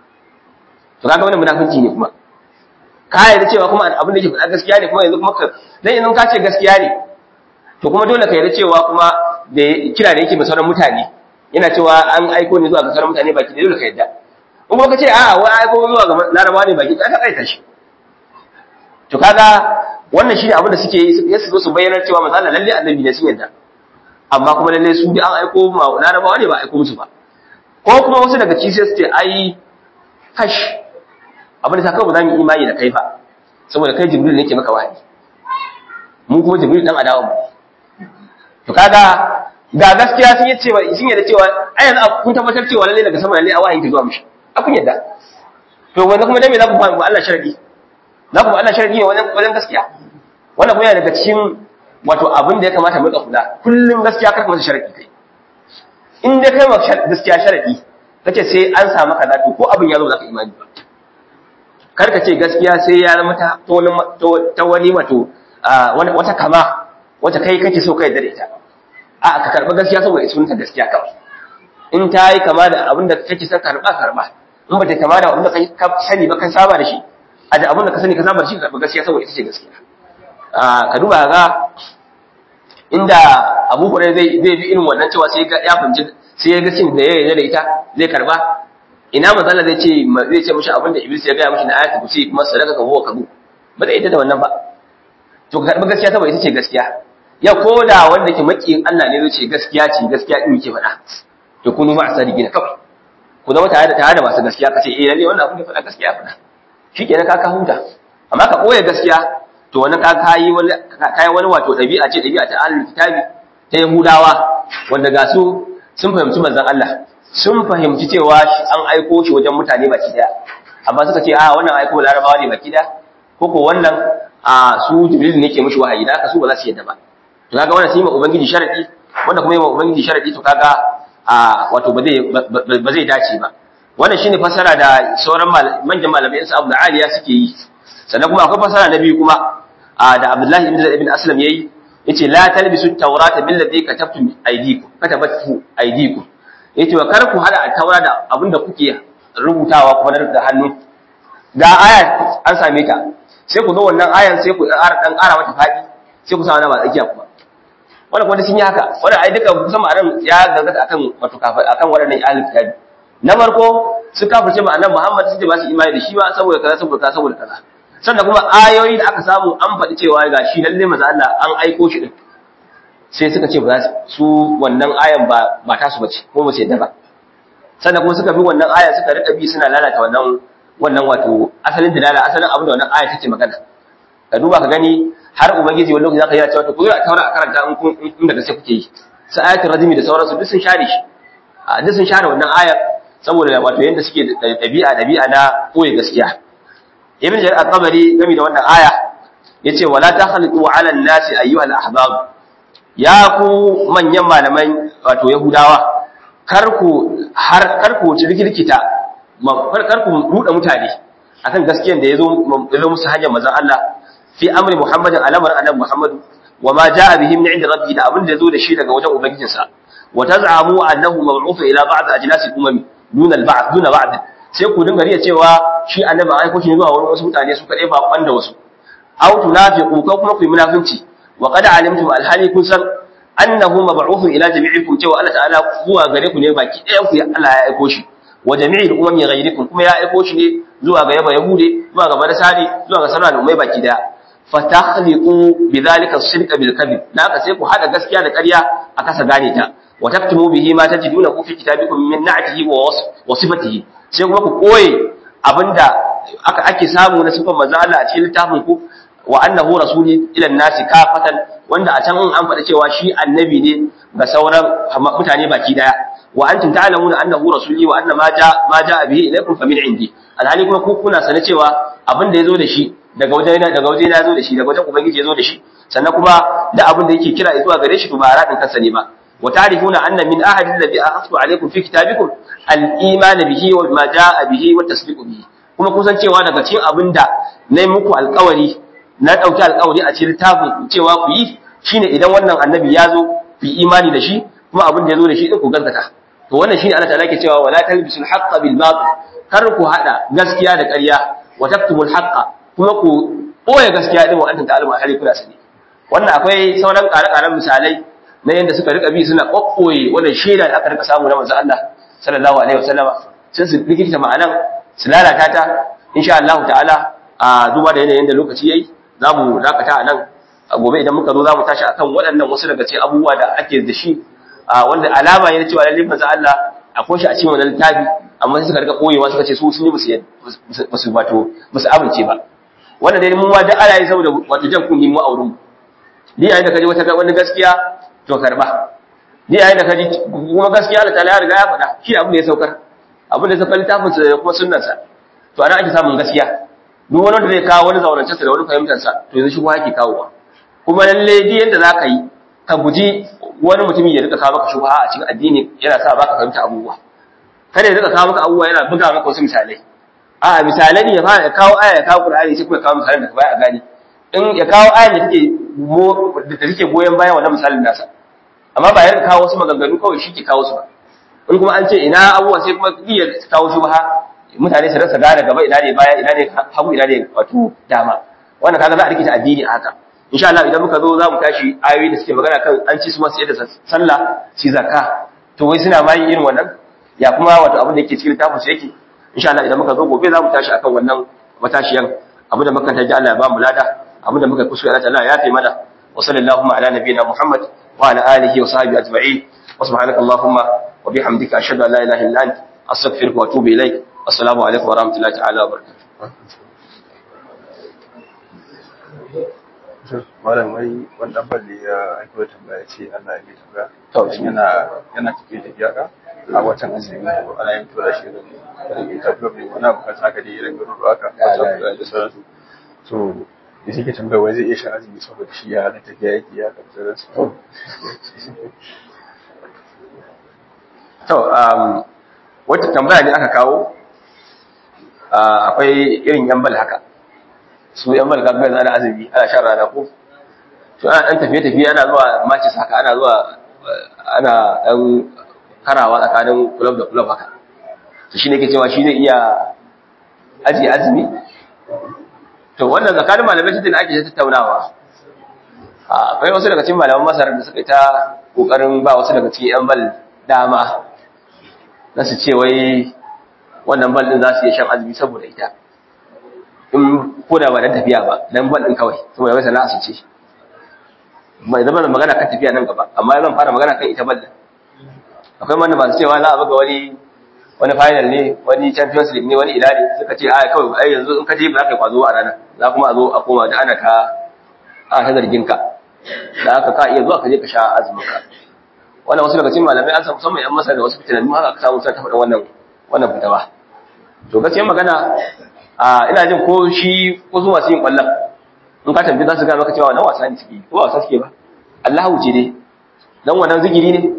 to kaga wannan munafunci ne kuma ka yarda cewa kuma abin da yake faɗa gaskiya ne kuma yanzu kuma ka dan yanzu ka ce gaskiya ne to kuma dole ka yarda cewa kuma da kira da yake ba sauran mutane yana cewa an aiko ne zuwa ga sauran mutane baki da dole ka yarda in kuma ka ce a'a wai aiko zuwa ga larabawa ne baki ka kaita shi to kaga wannan shine abin da suke yi su zo su bayyana cewa manzo Allah lalle annabi ne sun yarda amma kuma lalle su bi an aiko ma larabawa ne ba aiko musu ba ko kuma wasu daga cikin su ce ai kash abin da ta kawai ba za mu imani da kai ba saboda kai jibril ne ke maka wahayi mu kuma jibril dan adawa mu to kaga ga gaskiya sun yi cewa sun yadda cewa ai yanzu kun tabbatar cewa lalle daga sama lalle a wahayin ki zuwa mishi a kun yadda to wanda kuma dan me za ku ba Allah sharadi za ku ba Allah sharadi ne wajen wajen gaskiya wannan kuma yana daga cikin wato abin da ya kamata mu rika kula kullum gaskiya kar ka masa sharadi kai in dai kai ma gaskiya sharadi kace sai an samu kaza to ko abin ya zo za ka imani ba karka ce gaskiya sai ya zama ta wani wato wata kama wata kai kake so kai da ita a ka karba gaskiya saboda sunta gaskiya kawai in ta yi kama da abin da kake son karba karba in ba ta kama da abin da ka sani ba kan saba da shi a da abin da ka sani ka saba da shi ka karba gaskiya saboda ita ce gaskiya ka duba ga inda abu kure zai zai bi irin wannan cewa sai ya funci sai ya ga cin da ya yarda da ita zai karba ina manzala zai ce zai ce mishi abinda iblis ya gaya mishi na ayatu kusi kuma sadaka ka huwa kabu ba zai ita da wannan ba to ka karbi gaskiya saboda ita ce gaskiya ya koda wanda ke makiyin Allah ne zai ce gaskiya ce gaskiya din yake faɗa to kunu ma asadiki na kawai ku zama tare da tare da masu gaskiya ka ce eh lalle wannan abin da faɗa gaskiya faɗa shikenan ka ka huta amma ka koya gaskiya to wannan ka kayi wani kayi wani wato dabi'a ce dabi'a ta ahlul kitabi ta yahudawa wanda ga su sun fahimci manzon Allah sun fahimci cewa an aiko shi wajen mutane baki daya amma suka ce a wannan ai kuma larabawa ne baki da ko ko wannan a su jibril ne ke mishi wahayi da haka su ba za su yadda ba to kaga wannan sai ma ubangiji sharadi wanda kuma yi ma ubangiji sharadi to kaga a wato ba zai ba zai dace ba wannan shine fasara da sauran manyan malamai su Abu Aliya suke yi sannan kuma akwai fasara na biyu kuma da Abdullahi ibn Zaid ibn Aslam yayi yace la talbisu at-taurata bil ladhi katabtum aydikum katabatu aydikum yace wa kar ku hada at-taura da abinda kuke rubutawa kuma da hannu da aya an same ta sai ku zo wannan ayan sai ku dan ƙara mata fadi sai ku sa wani ba tsakiya kuma wannan kuma sun yi haka wannan ai duka kusan ma'anar ya gargata akan wato kafa akan waɗannan ahlul kitabi na farko su kafirce ma annabi Muhammad sun ce ba su imani da shi ba saboda kaza saboda kaza saboda kaza sannan kuma ayoyi da aka samu an faɗi cewa ga shi lalle maza Allah an aiko shi din sai suka ce ba su wannan ayan ba ba ta su bace ko ba su yadda ba sannan kuma suka bi wannan aya suka rika bi suna lalata wannan wannan wato asalin dalala asalin abin da wannan aya take magana ka duba ka gani har ubangiji wani lokaci zaka yi cewa to ku a taura a karanta in kun in da gaske kuke yi sai ayatul rajmi da sauransu duk sun share shi a duk sun share wannan ayar saboda wato yanda suke dabi'a dabi'a na koyi gaskiya ibn jarir at-tabari game da wannan aya yace wala takhliqu 'ala an-nasi ayyuha al-ahbab ya ku manyan malaman wato yahudawa kar ku har kar ku rikirkita kar ku ruda mutane akan gaskiyar da yazo yazo musu hanyar manzon Allah fi amri muhammadin alamar annabi muhammad wa ma jaa bihi min 'inda rabbi da abin da yazo da shi daga wajen ubangijinsa wa taz'amu annahu mab'uth ila ba'd ajnasi umam duna al-ba'd duna ba'd sai ku dinga riya cewa shi annabi an aiko shi zuwa wurin wasu mutane su kadai ba kwanda wasu aw tunafiqu ko kuma ku yi munafinci wa qad alimtum alhali kun san annahu mab'uth ila jami'ikum cewa Allah ta'ala zuwa gare ku ne baki ɗayan ku Allah ya aiko shi wa jami'il umami ghayrikum kuma ya aiko shi ne zuwa ga yaba yahude zuwa ga marasali zuwa ga sauran al'ummai baki daya fatakhliqu bidhalika as-sidqa bil kadhib da haka sai ku hada gaskiya da ƙarya a kasa gane ta wa taktumu bihi ma tajiduna fi kitabikum min na'tihi wa sifatihi sai kuma ku koye abinda aka ake samu na sifar manzo Allah a cikin littafin ku wa annahu rasuli ila nasi kafatan wanda a can an faɗa cewa shi annabi ne ga sauran mutane baki daya wa antum ta'lamuna annahu rasuli wa anna ma ja ma ja bihi ilaykum fa min indi alhali kuma ku kuna sane cewa abin da yazo da shi daga wajen daga wajen yazo da shi daga wajen ubangiji yazo da shi sannan kuma da abin da yake kira zuwa gare shi to ba radin kansa ne ba وتعرفون أن من أحد الذي أخذت عليكم في كتابكم الإيمان به وما جاء به والتصديق به kuma kusan cewa daga cikin abin da na yi muku alkawari na ɗauki alkawari a cikin littafin cewa ku yi shine idan wannan annabi ya zo ku yi imani da shi kuma abin da ya zo da shi ɗin ku gaskata to wannan shine Allah ta'ala ke cewa wala talbisul haqqa bil batil kar ku hada gaskiya da ƙarya wa taktumul haqqa kuma ku ɓoye gaskiya din wa antum ta'lamu hali kuna sani wannan akwai sauran ƙare-ƙaren misalai na yadda suka rika bi suna kokkoye wannan shaida da aka rika samu na manzo Allah sallallahu alaihi wasallama sai su rikita ma'anan su lalata ta insha Allah ta'ala a duba da yanayin da lokaci yayi zamu dakata a nan gobe idan muka zo zamu tashi akan waɗannan wasu daga cikin abubuwa da ake da shi wanda alama ne na cewa lalle manzo Allah akwai shi a cikin wannan littafi amma sai suka rika koyewa suka ce su sun yi musu wato musu amince ba wannan dai mun wa da ala yi saboda wato jan kunni mu a wurin mu ni yayin da kaje wata wani gaskiya to karba ni yayin da kaji kuma gaskiya Allah ta'ala ya riga ya faɗa shi abin da ya saukar abin da ya saukar littafin sa da kuma sunnar sa to ana ake samun gaskiya duk wani da zai kawo wani zaurance sa da wani fahimtar sa to yanzu shi kuma yake kawowa kuma lalle di yanda zaka yi ka guji wani mutumin ya rika kawo maka shubha a cikin addini yana sa baka fahimta abubuwa kada ya rika kawo maka abubuwa yana buga maka wasu misalai a misalai ne ya fara kawo aya ya kawo Qur'ani sai kuma ya kawo misalan da baya a gani in ya kawo ayan da take da take goyen bayan wannan misalin nasa amma ba ya kawo wasu maganganu kawai shi ke kawo su ba in kuma an ce ina abubuwa sai kuma iya kawo shi ba mutane su rasa gane gaba ina ne baya ina ne hagu ina ne wato dama wannan kaga za a rikita addini a haka insha Allah idan muka zo za mu tashi ayoyi da suke magana kan an ci su masu yadda sallah shi zakka to wai suna ma yin irin wannan ya kuma wato abin da yake cikin littafin su yake insha Allah idan muka zo gobe za mu tashi akan wannan matashiyan abin da muka taji Allah ya ba mu lada abin da muka kuskure Allah ya yafe mana wa sallallahu ala nabiyina Muhammad وعلى آله وصحبه أجمعين وسبحانك اللهم وبحمدك أشهد أن لا إله إلا أنت أستغفرك وأتوب إليك السلام عليكم ورحمة الله تعالى وبركاته malam wai wannan balli ya aiko tambaya ce Allah ya yi tambaya To, yana yana tafiye tafiya ka a watan azumi ko ana yin tura shi da irin ta club ne wani abu kan haka dai irin garuruwa haka wata da sauransu so da shi ke tambayar wai zai iya shan azumi saboda shi ya hana tafiya yake ya kan sauransu to um, wata tambaya ne aka kawo uh, akwai irin yan bal haka su yan bal kaga ana azumi ana shan rana ko to ana dan tafiye tafiye ana zuwa matches haka ana zuwa uh, ana dan karawa tsakanin club da club haka to shine ke cewa shi zai iya aji azumi to wannan tsakanin malamai shi da ake tattaunawa akwai wasu daga cikin malaman masar da suka yi ta kokarin ba wasu daga cikin yan bal dama na su ce wai wannan bal din za su iya shan azumi saboda ita in ko da ba dan tafiya ba dan bal din kawai saboda wai sana'a su ce mai zama magana kan tafiya nan gaba amma zan fara magana kan ita bal din akwai wanda masu cewa za a buga wani wani final ne wani champions league ne wani ila ne suka ce ai kawai ai yanzu in ka je ba za ka yi kwazo a ranar za kuma a zo a koma da ana ta ana ta zargin ka da haka ka iya zuwa ka je ka sha azumin ka wannan wasu daga cikin malamai an samu musamman yan masa da wasu fitinannu haka aka samu sun ta faɗin wannan wannan fitawa to gaskiyar magana a ina jin ko shi ko su masu yin ƙwallon in ka tambayi za su gaya maka cewa wannan wasa ne suke ko ba wasa suke ba Allahu ce dai dan wannan zikiri ne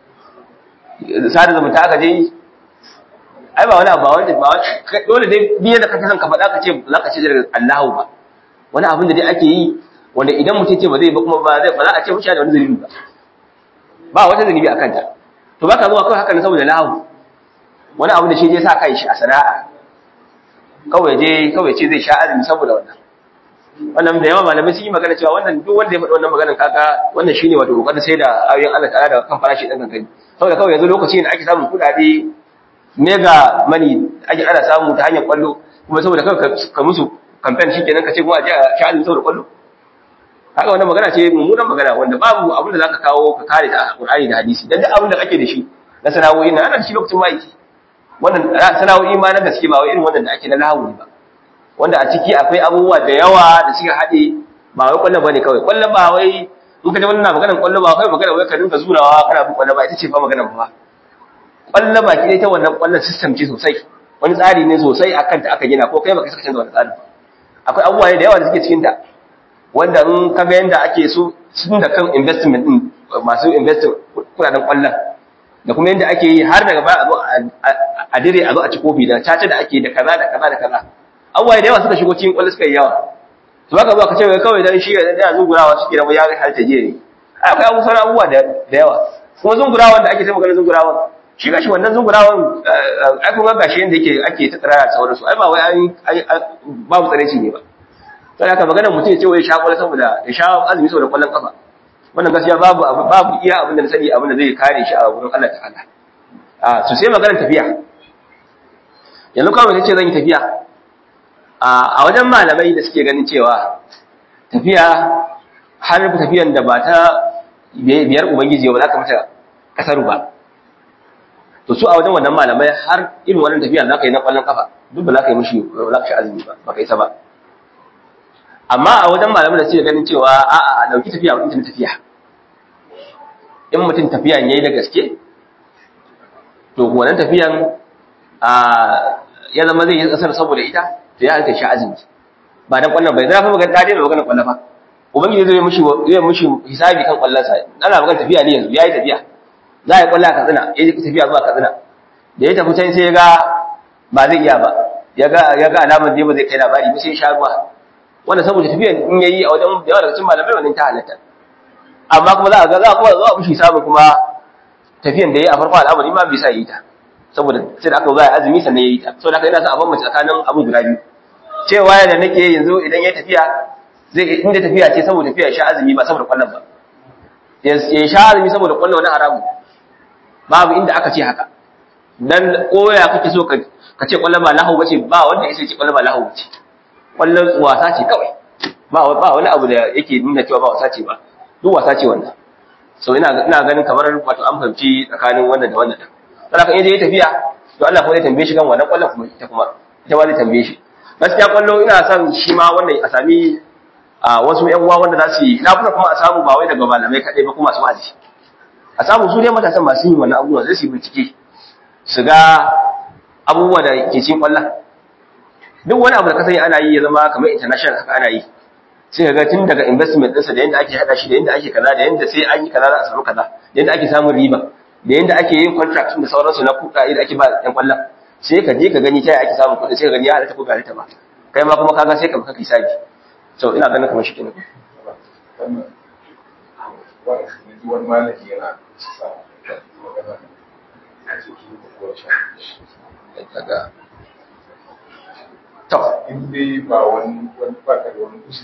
sada zumunta aka je yi ai ba wani abu ba wanda ba dole dai biye da kake son ka faɗa ka ce za ka ce daga Allahu ba wani abin da dai ake yi wanda idan mutum ce ba zai ba kuma ba zai ba za a ce mushi da wani zunubi ba ba wata zunubi a kanta to baka zuwa kawai haka ne saboda lahu wani abu da shi je sa kai shi a sana'a kawai je kawai ce zai sha azumi saboda wannan wannan da yawa malamai sun yi magana cewa wannan duk wanda ya faɗi wannan maganar kaga wannan shine wato kokarin sai da ayoyin Allah ta'ala da kan farashi dan kankani saboda kawai yanzu lokaci ne ake samun kuɗaɗe mega money ake ana samu ta hanyar kwallo kuma saboda kawai ka musu campaign shikenan ka ce kuma a je a sha azumi saboda kwallo kaga wannan magana ce mummunan magana wanda babu abin da zaka kawo ka kare ta a Qur'ani da hadisi dan duk abin da kake da shi na sana'o'i na ana da shi lokacin maiki wannan sana'o'i ma na gaske ba wai irin wannan da ake na lahu ba wanda a ciki akwai abubuwa da yawa da suka haɗe ba wai kwallo bane kawai kwallo ba wai in ka ji wannan maganar kwallo ba kai magana wai ka dinga zurawa kana bin kwallo ba ita ce fa maganar ba kwallo ba ki ta wannan kwallon system ce sosai wani tsari ne sosai akan ta aka gina ko kai baka saka canza wannan tsarin akwai abubuwa da yawa da suke cikin ta wanda in ka ga yanda ake so sun da kan investment din masu invest kudaden kwallon da kuma yanda ake yi har daga baya a zo a dire a zo a ci kofi da caca da ake da kaza da kaza da kaza abubuwa da yawa suka shigo cikin kwallo suka yi yawa to baka zo ka ce kawai dan shi da yana zungurawa suke da ya halta je ne akwai abu sauran abubuwa da yawa kuma zungurawan da ake ta maganar zungurawan shi gashi wannan zungurawan ai kun ga gashi yanda yake ake ta tsara da sauransu ai ba wai an babu tsareci ne ba sai haka maganar mutum ya ce wai sha kwallo saboda ya sha azumi saboda kwallon kafa wannan gaskiya babu babu iya abin da na sani abin da zai kare shi a wurin Allah ta'ala a su sai maganar tafiya yanzu kawai ce zan yi tafiya a wajen malamai da suke ganin cewa tafiya har tafiyan da ba ta biyar ubangiji ba za ka mata kasaru ba to su a wajen wannan malamai har irin wannan tafiya za ka yi na kwallon kafa duk ba za ka yi mushi ba za ka shi azumi ba ba ka isa ba amma a wajen malamai da suke ganin cewa a'a a dauki tafiya mutum tafiya in mutum tafiya yayi da gaske to wannan tafiyan a ya zama zai yi kasar saboda ita to ya halka shi azumi ba dan kwallon bai zai fa magana dade da magana kwallon ba ubangiji zai mishi zai mishi hisabi kan kwallon sa ana magana tafiya ne yanzu yayi tafiya za ya kwalla ka tsina yayi tafiya zuwa ka tsina da ya tafi can sai ya ga ba zai iya ba ya ga ya ga alamar zai ba zai kai labari ba sai ya sha ruwa wanda saboda tafiyan in yayi a wajen da yawa daga cikin malamai wannan ta halatta amma kuma za a ga za a kuma za a mishi hisabi kuma tafiyan da yayi a farko al'amari ma bai sa yi ta saboda sai da aka zo ya azumi sannan yayi ta saboda haka ina son a bambance tsakanin abu guda biyu cewa da nake yanzu idan ya tafiya zai inda tafiya ce saboda tafiya ya sha azumi ba saboda kwallon ba ya sha azumi saboda kwallon wani haramu babu inda aka ce haka dan koya kake so ka ka ce kwallon ba lahu bace ba wanda ya ce kwallon ba lahu bace kwallon wasa ce kawai ba ba wani abu da yake nuna cewa ba wasa ce ba duk wasa ce wannan so ina ina ganin kamar wato an fahimci tsakanin wannan da wannan saboda kan yaje tafiya to Allah kuma zai tambaye shi kan wannan kwallon kuma ita kuma ita ma zai tambaye shi gaskiya kwallo ina son shi ma wannan a sami a wasu yan uwa wanda za su yi na kuma kuma a samu ba wai daga malamai kaɗai ba kuma su aji a samu su dai matasan masu yin wannan abubuwa zai su yi bincike su ga abubuwa da ke cikin kwallon duk wani abu da ka sani ana yi ya zama kamar international haka ana yi sai ka ga tun daga investment ɗinsa da yadda ake haɗa shi da yadda ake kaza da yadda sai an yi kaza za a samu kaza da yadda ake samun riba da yadda ake yin contract da sauransu na kuɗaɗe da ake ba ɗan kwallon sai ka je ka gani ta ake samun kuɗi sai ka gani ya halatta ko bai halatta ba kai ma kuma kaga sai ka baka kisabi so ina ganin kamar shi kenan wani malami yana sa magana a cikin kuwa daga to in dai ba wani wani baka da wani kusa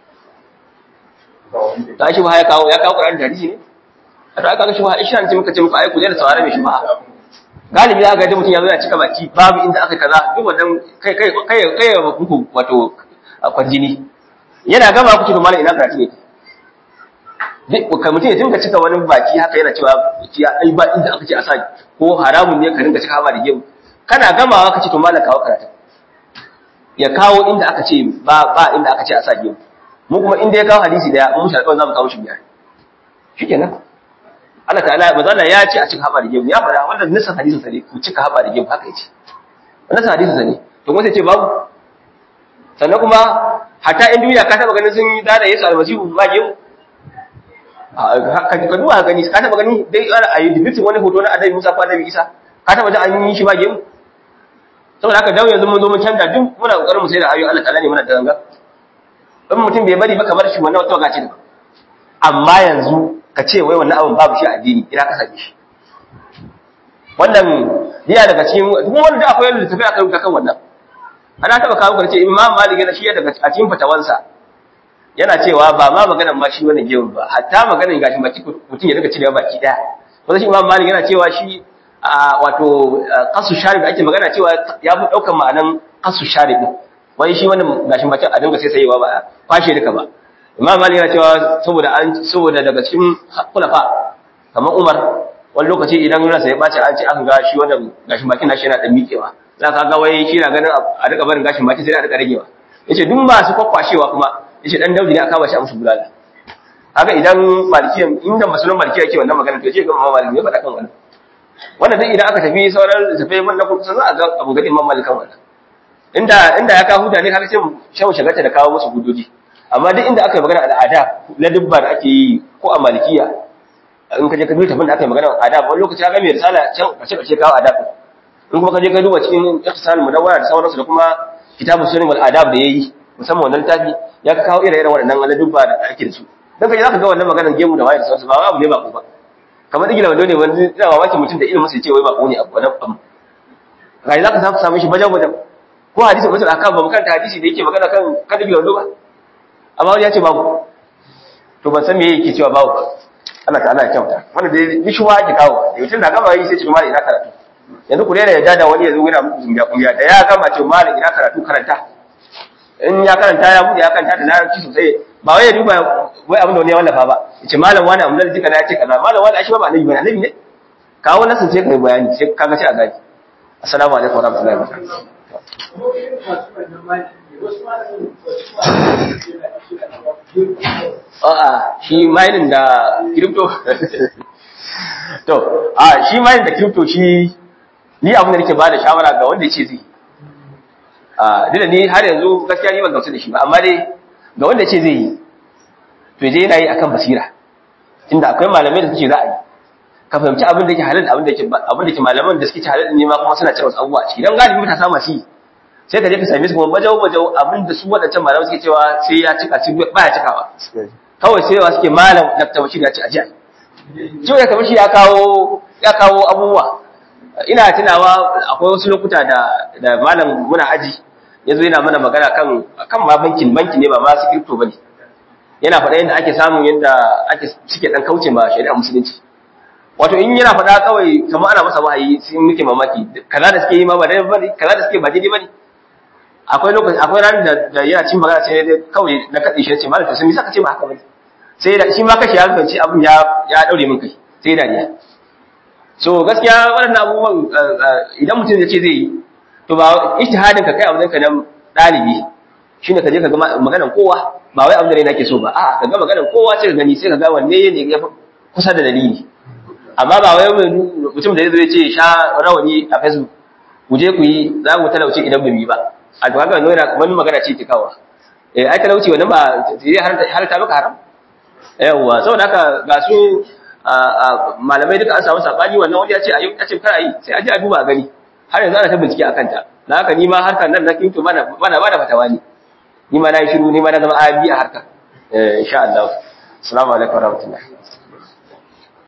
ba wani da ta shi ba ya kawo ya kawo Qur'ani da hadisi ne a to aka ga shi ba isha ce muka ce muku ai ku da saurare mai shi ba galibi aka ga mutum ya zo ya cika baki babu inda aka kaza duk wannan kai kai kai kai muku wato kwarjini yana gama kuke to malam ina karatu ne duk ka mutum ya dinga cika wani baki haka yana cewa ya ai ba inda aka ce a sa ko haramun ne ka dinga cika haba da gemu kana gamawa ka ce to malam kawo karatu ya kawo inda aka ce ba ba inda aka ce a sa gemu mu kuma inda ya kawo hadisi daya mu shi alƙawarin zamu kawo shi biyar shikenan Allah ta'ala manzo Allah ya ce a cika haba da gemu ya fara wannan nisan hadisin sa ne ku cika haba da gemu haka yace wannan hadisin sa ne to kuma sai ce babu sannan kuma hatta in duniya ka taba ganin sun yi dada Yesu almasihu ba gemu ka ka duba gani ka taba gani dai a yi dibitin wani hoto na Annabi Musa ko Annabi Isa ka taba ji an yi shi ba gemu saboda haka dawo yanzu mun zo mun canza duk muna kokarin mu sai da ayoyi Allah ta'ala ne muna da ganga in mutum bai bari ba kamar shi wannan wata gaci da amma yanzu ka ce wai wannan abin babu shi a addini ina ka same shi wannan yana daga cikin duk wanda akwai yadda tafi akan kan wannan ana taba kawo ka ce imam malik yana shi daga a cikin fatawansa yana cewa ba ma maganar ma shi wannan gewu ba hatta maganar gashi baki mutum ya daga cirewa baki daya wanda shi imam malik yana cewa shi wato kasu sharib ake magana cewa ya fi daukan ma'anan kasu sharib wai shi wannan gashin bakin a dinga sai sayewa ba kwashe duka ba imam malik yana cewa saboda an saboda daga cikin kulafa kamar umar wani lokaci idan ransa ya bace an ce aka ga shi wannan gashin bakin nashi yana dan miƙewa za ka ga wai shi na ganin a rika barin gashin baki sai a rika ragewa yace duk masu kwakwashewa kuma yace dan daudi ne aka ba shi a musu bulala kaga idan malikiya inda musulman malikiya yake wannan magana to ce ga imam malik ne faɗa kan wannan wannan duk idan aka tafi sauran tafai man na kusa za a ga abu gadi imam malik kan wannan inda inda ya kawo huda ne kaga sai shan shagarta da kawo musu hudoji amma duk inda aka yi magana al'ada na dubba da ake yi ko a malikiya in ka je ka duba tafin da aka yi magana adab wani lokaci ka ga mai risala can kace kace kawo adab in kuma ka je ka duba cikin ihtisal munawwara da sauransu da kuma kitabu sunan wal adab da yayi musamman wannan littafi ya ka kawo ire-iren waɗannan na dubba da ake da su dan ka je zaka ga wannan maganar gemu da waye da sauransu ba abu ne ba ko ba kamar digila wando ne wanda ina mamaki mutum da ilimin sai ce wai ba ko ne abu wannan abu ga zaka samu samu shi bajan bajan ko hadisi mutum akan ba makanta hadisi da yake magana kan kan digila wando ba amma wani ya ce babu to ban san me yake cewa babu ba Allah ta'ala ya kyauta wanda dai bishuwa ake kawo da mutum na gama yi sai ce mali ina karatu yanzu ku daina yadda da wani ya zo yana muku zumbiya kumbiya da ya gama ce mali ina karatu karanta in ya karanta ya buɗe ya karanta da larabci sosai ba wai ya duba wai abin da wani ya wallafa ba ya ce malam wani abin da jika na ya ce kaza malam wani ashe ba annabi ba annabi ne kawo nasin sai kai bayani sai kaga sai a gani assalamu alaikum wa rahmatullahi wa barakatuh a'a shi mining da crypto to a shi mining da crypto shi ni abin da nake bada shawara ga wanda yace zai a dole ni har yanzu gaskiya ni ban gamsu da shi ba amma dai ga wanda yace zai yi to je yana yi akan basira inda akwai malamai da suke za a yi ka fahimci abin da yake halal abin da yake abin da yake malaman da suke halal ne ma kuma suna cewa abubuwa a ciki dan galibi mutane sama shi sai ka je ka same su kuma bajau bajau abin da su wadancan malamai suke cewa sai ya cika shi ba ya cikawa kawai sai wa suke malam Dr. Bashir ya ce ajiya Jiya ya kamar shi ya kawo ya kawo abubuwa ina tunawa akwai wasu lokuta da da malam muna aji yazo yana mana magana kan kan ma bankin banki ne ba ma su crypto bane yana faɗa yadda ake samun yadda ake suke dan kauce ma shari'a musulunci wato in yana faɗa kawai kamar ana masa wahayi sai muke mamaki kaza da suke yi ma ba dai bane kaza da suke ba daidai bane akwai lokaci akwai ran da da yana cin magana sai dai kawai na kadi shi ce malam to sai me saka ce ba haka bane sai da shi ma kashi ya fahimci abun ya ya daure min kai sai da ni so gaskiya waɗannan abubuwan idan mutum ya ce zai yi to ba ijtihadin ka kai abin ka nan dalibi shine ka je ka ga maganar kowa ba wai abin da nake so ba a'a ka ga maganar kowa sai ka gani sai ka ga wanne ne ya kusa da dalili amma ba wai mutum da zai ce sha rawani a facebook ku je ku yi za ku talauci idan bamu yi ba a to haka wannan wani magana ce ta kawa eh ai talauci wannan ba zai harta maka haram yawa saboda haka ga su malamai duka an samu sabani wannan wanda ya ce ayi ya ce kar ayi sai a je a duba a gani har yanzu ana ta bincike akan ta dan haka ni ma harkar nan na kinto mana mana bada fatawa ne ni ma na yi shiru ni ma na zama abi a harkar eh insha Allah assalamu alaikum warahmatullahi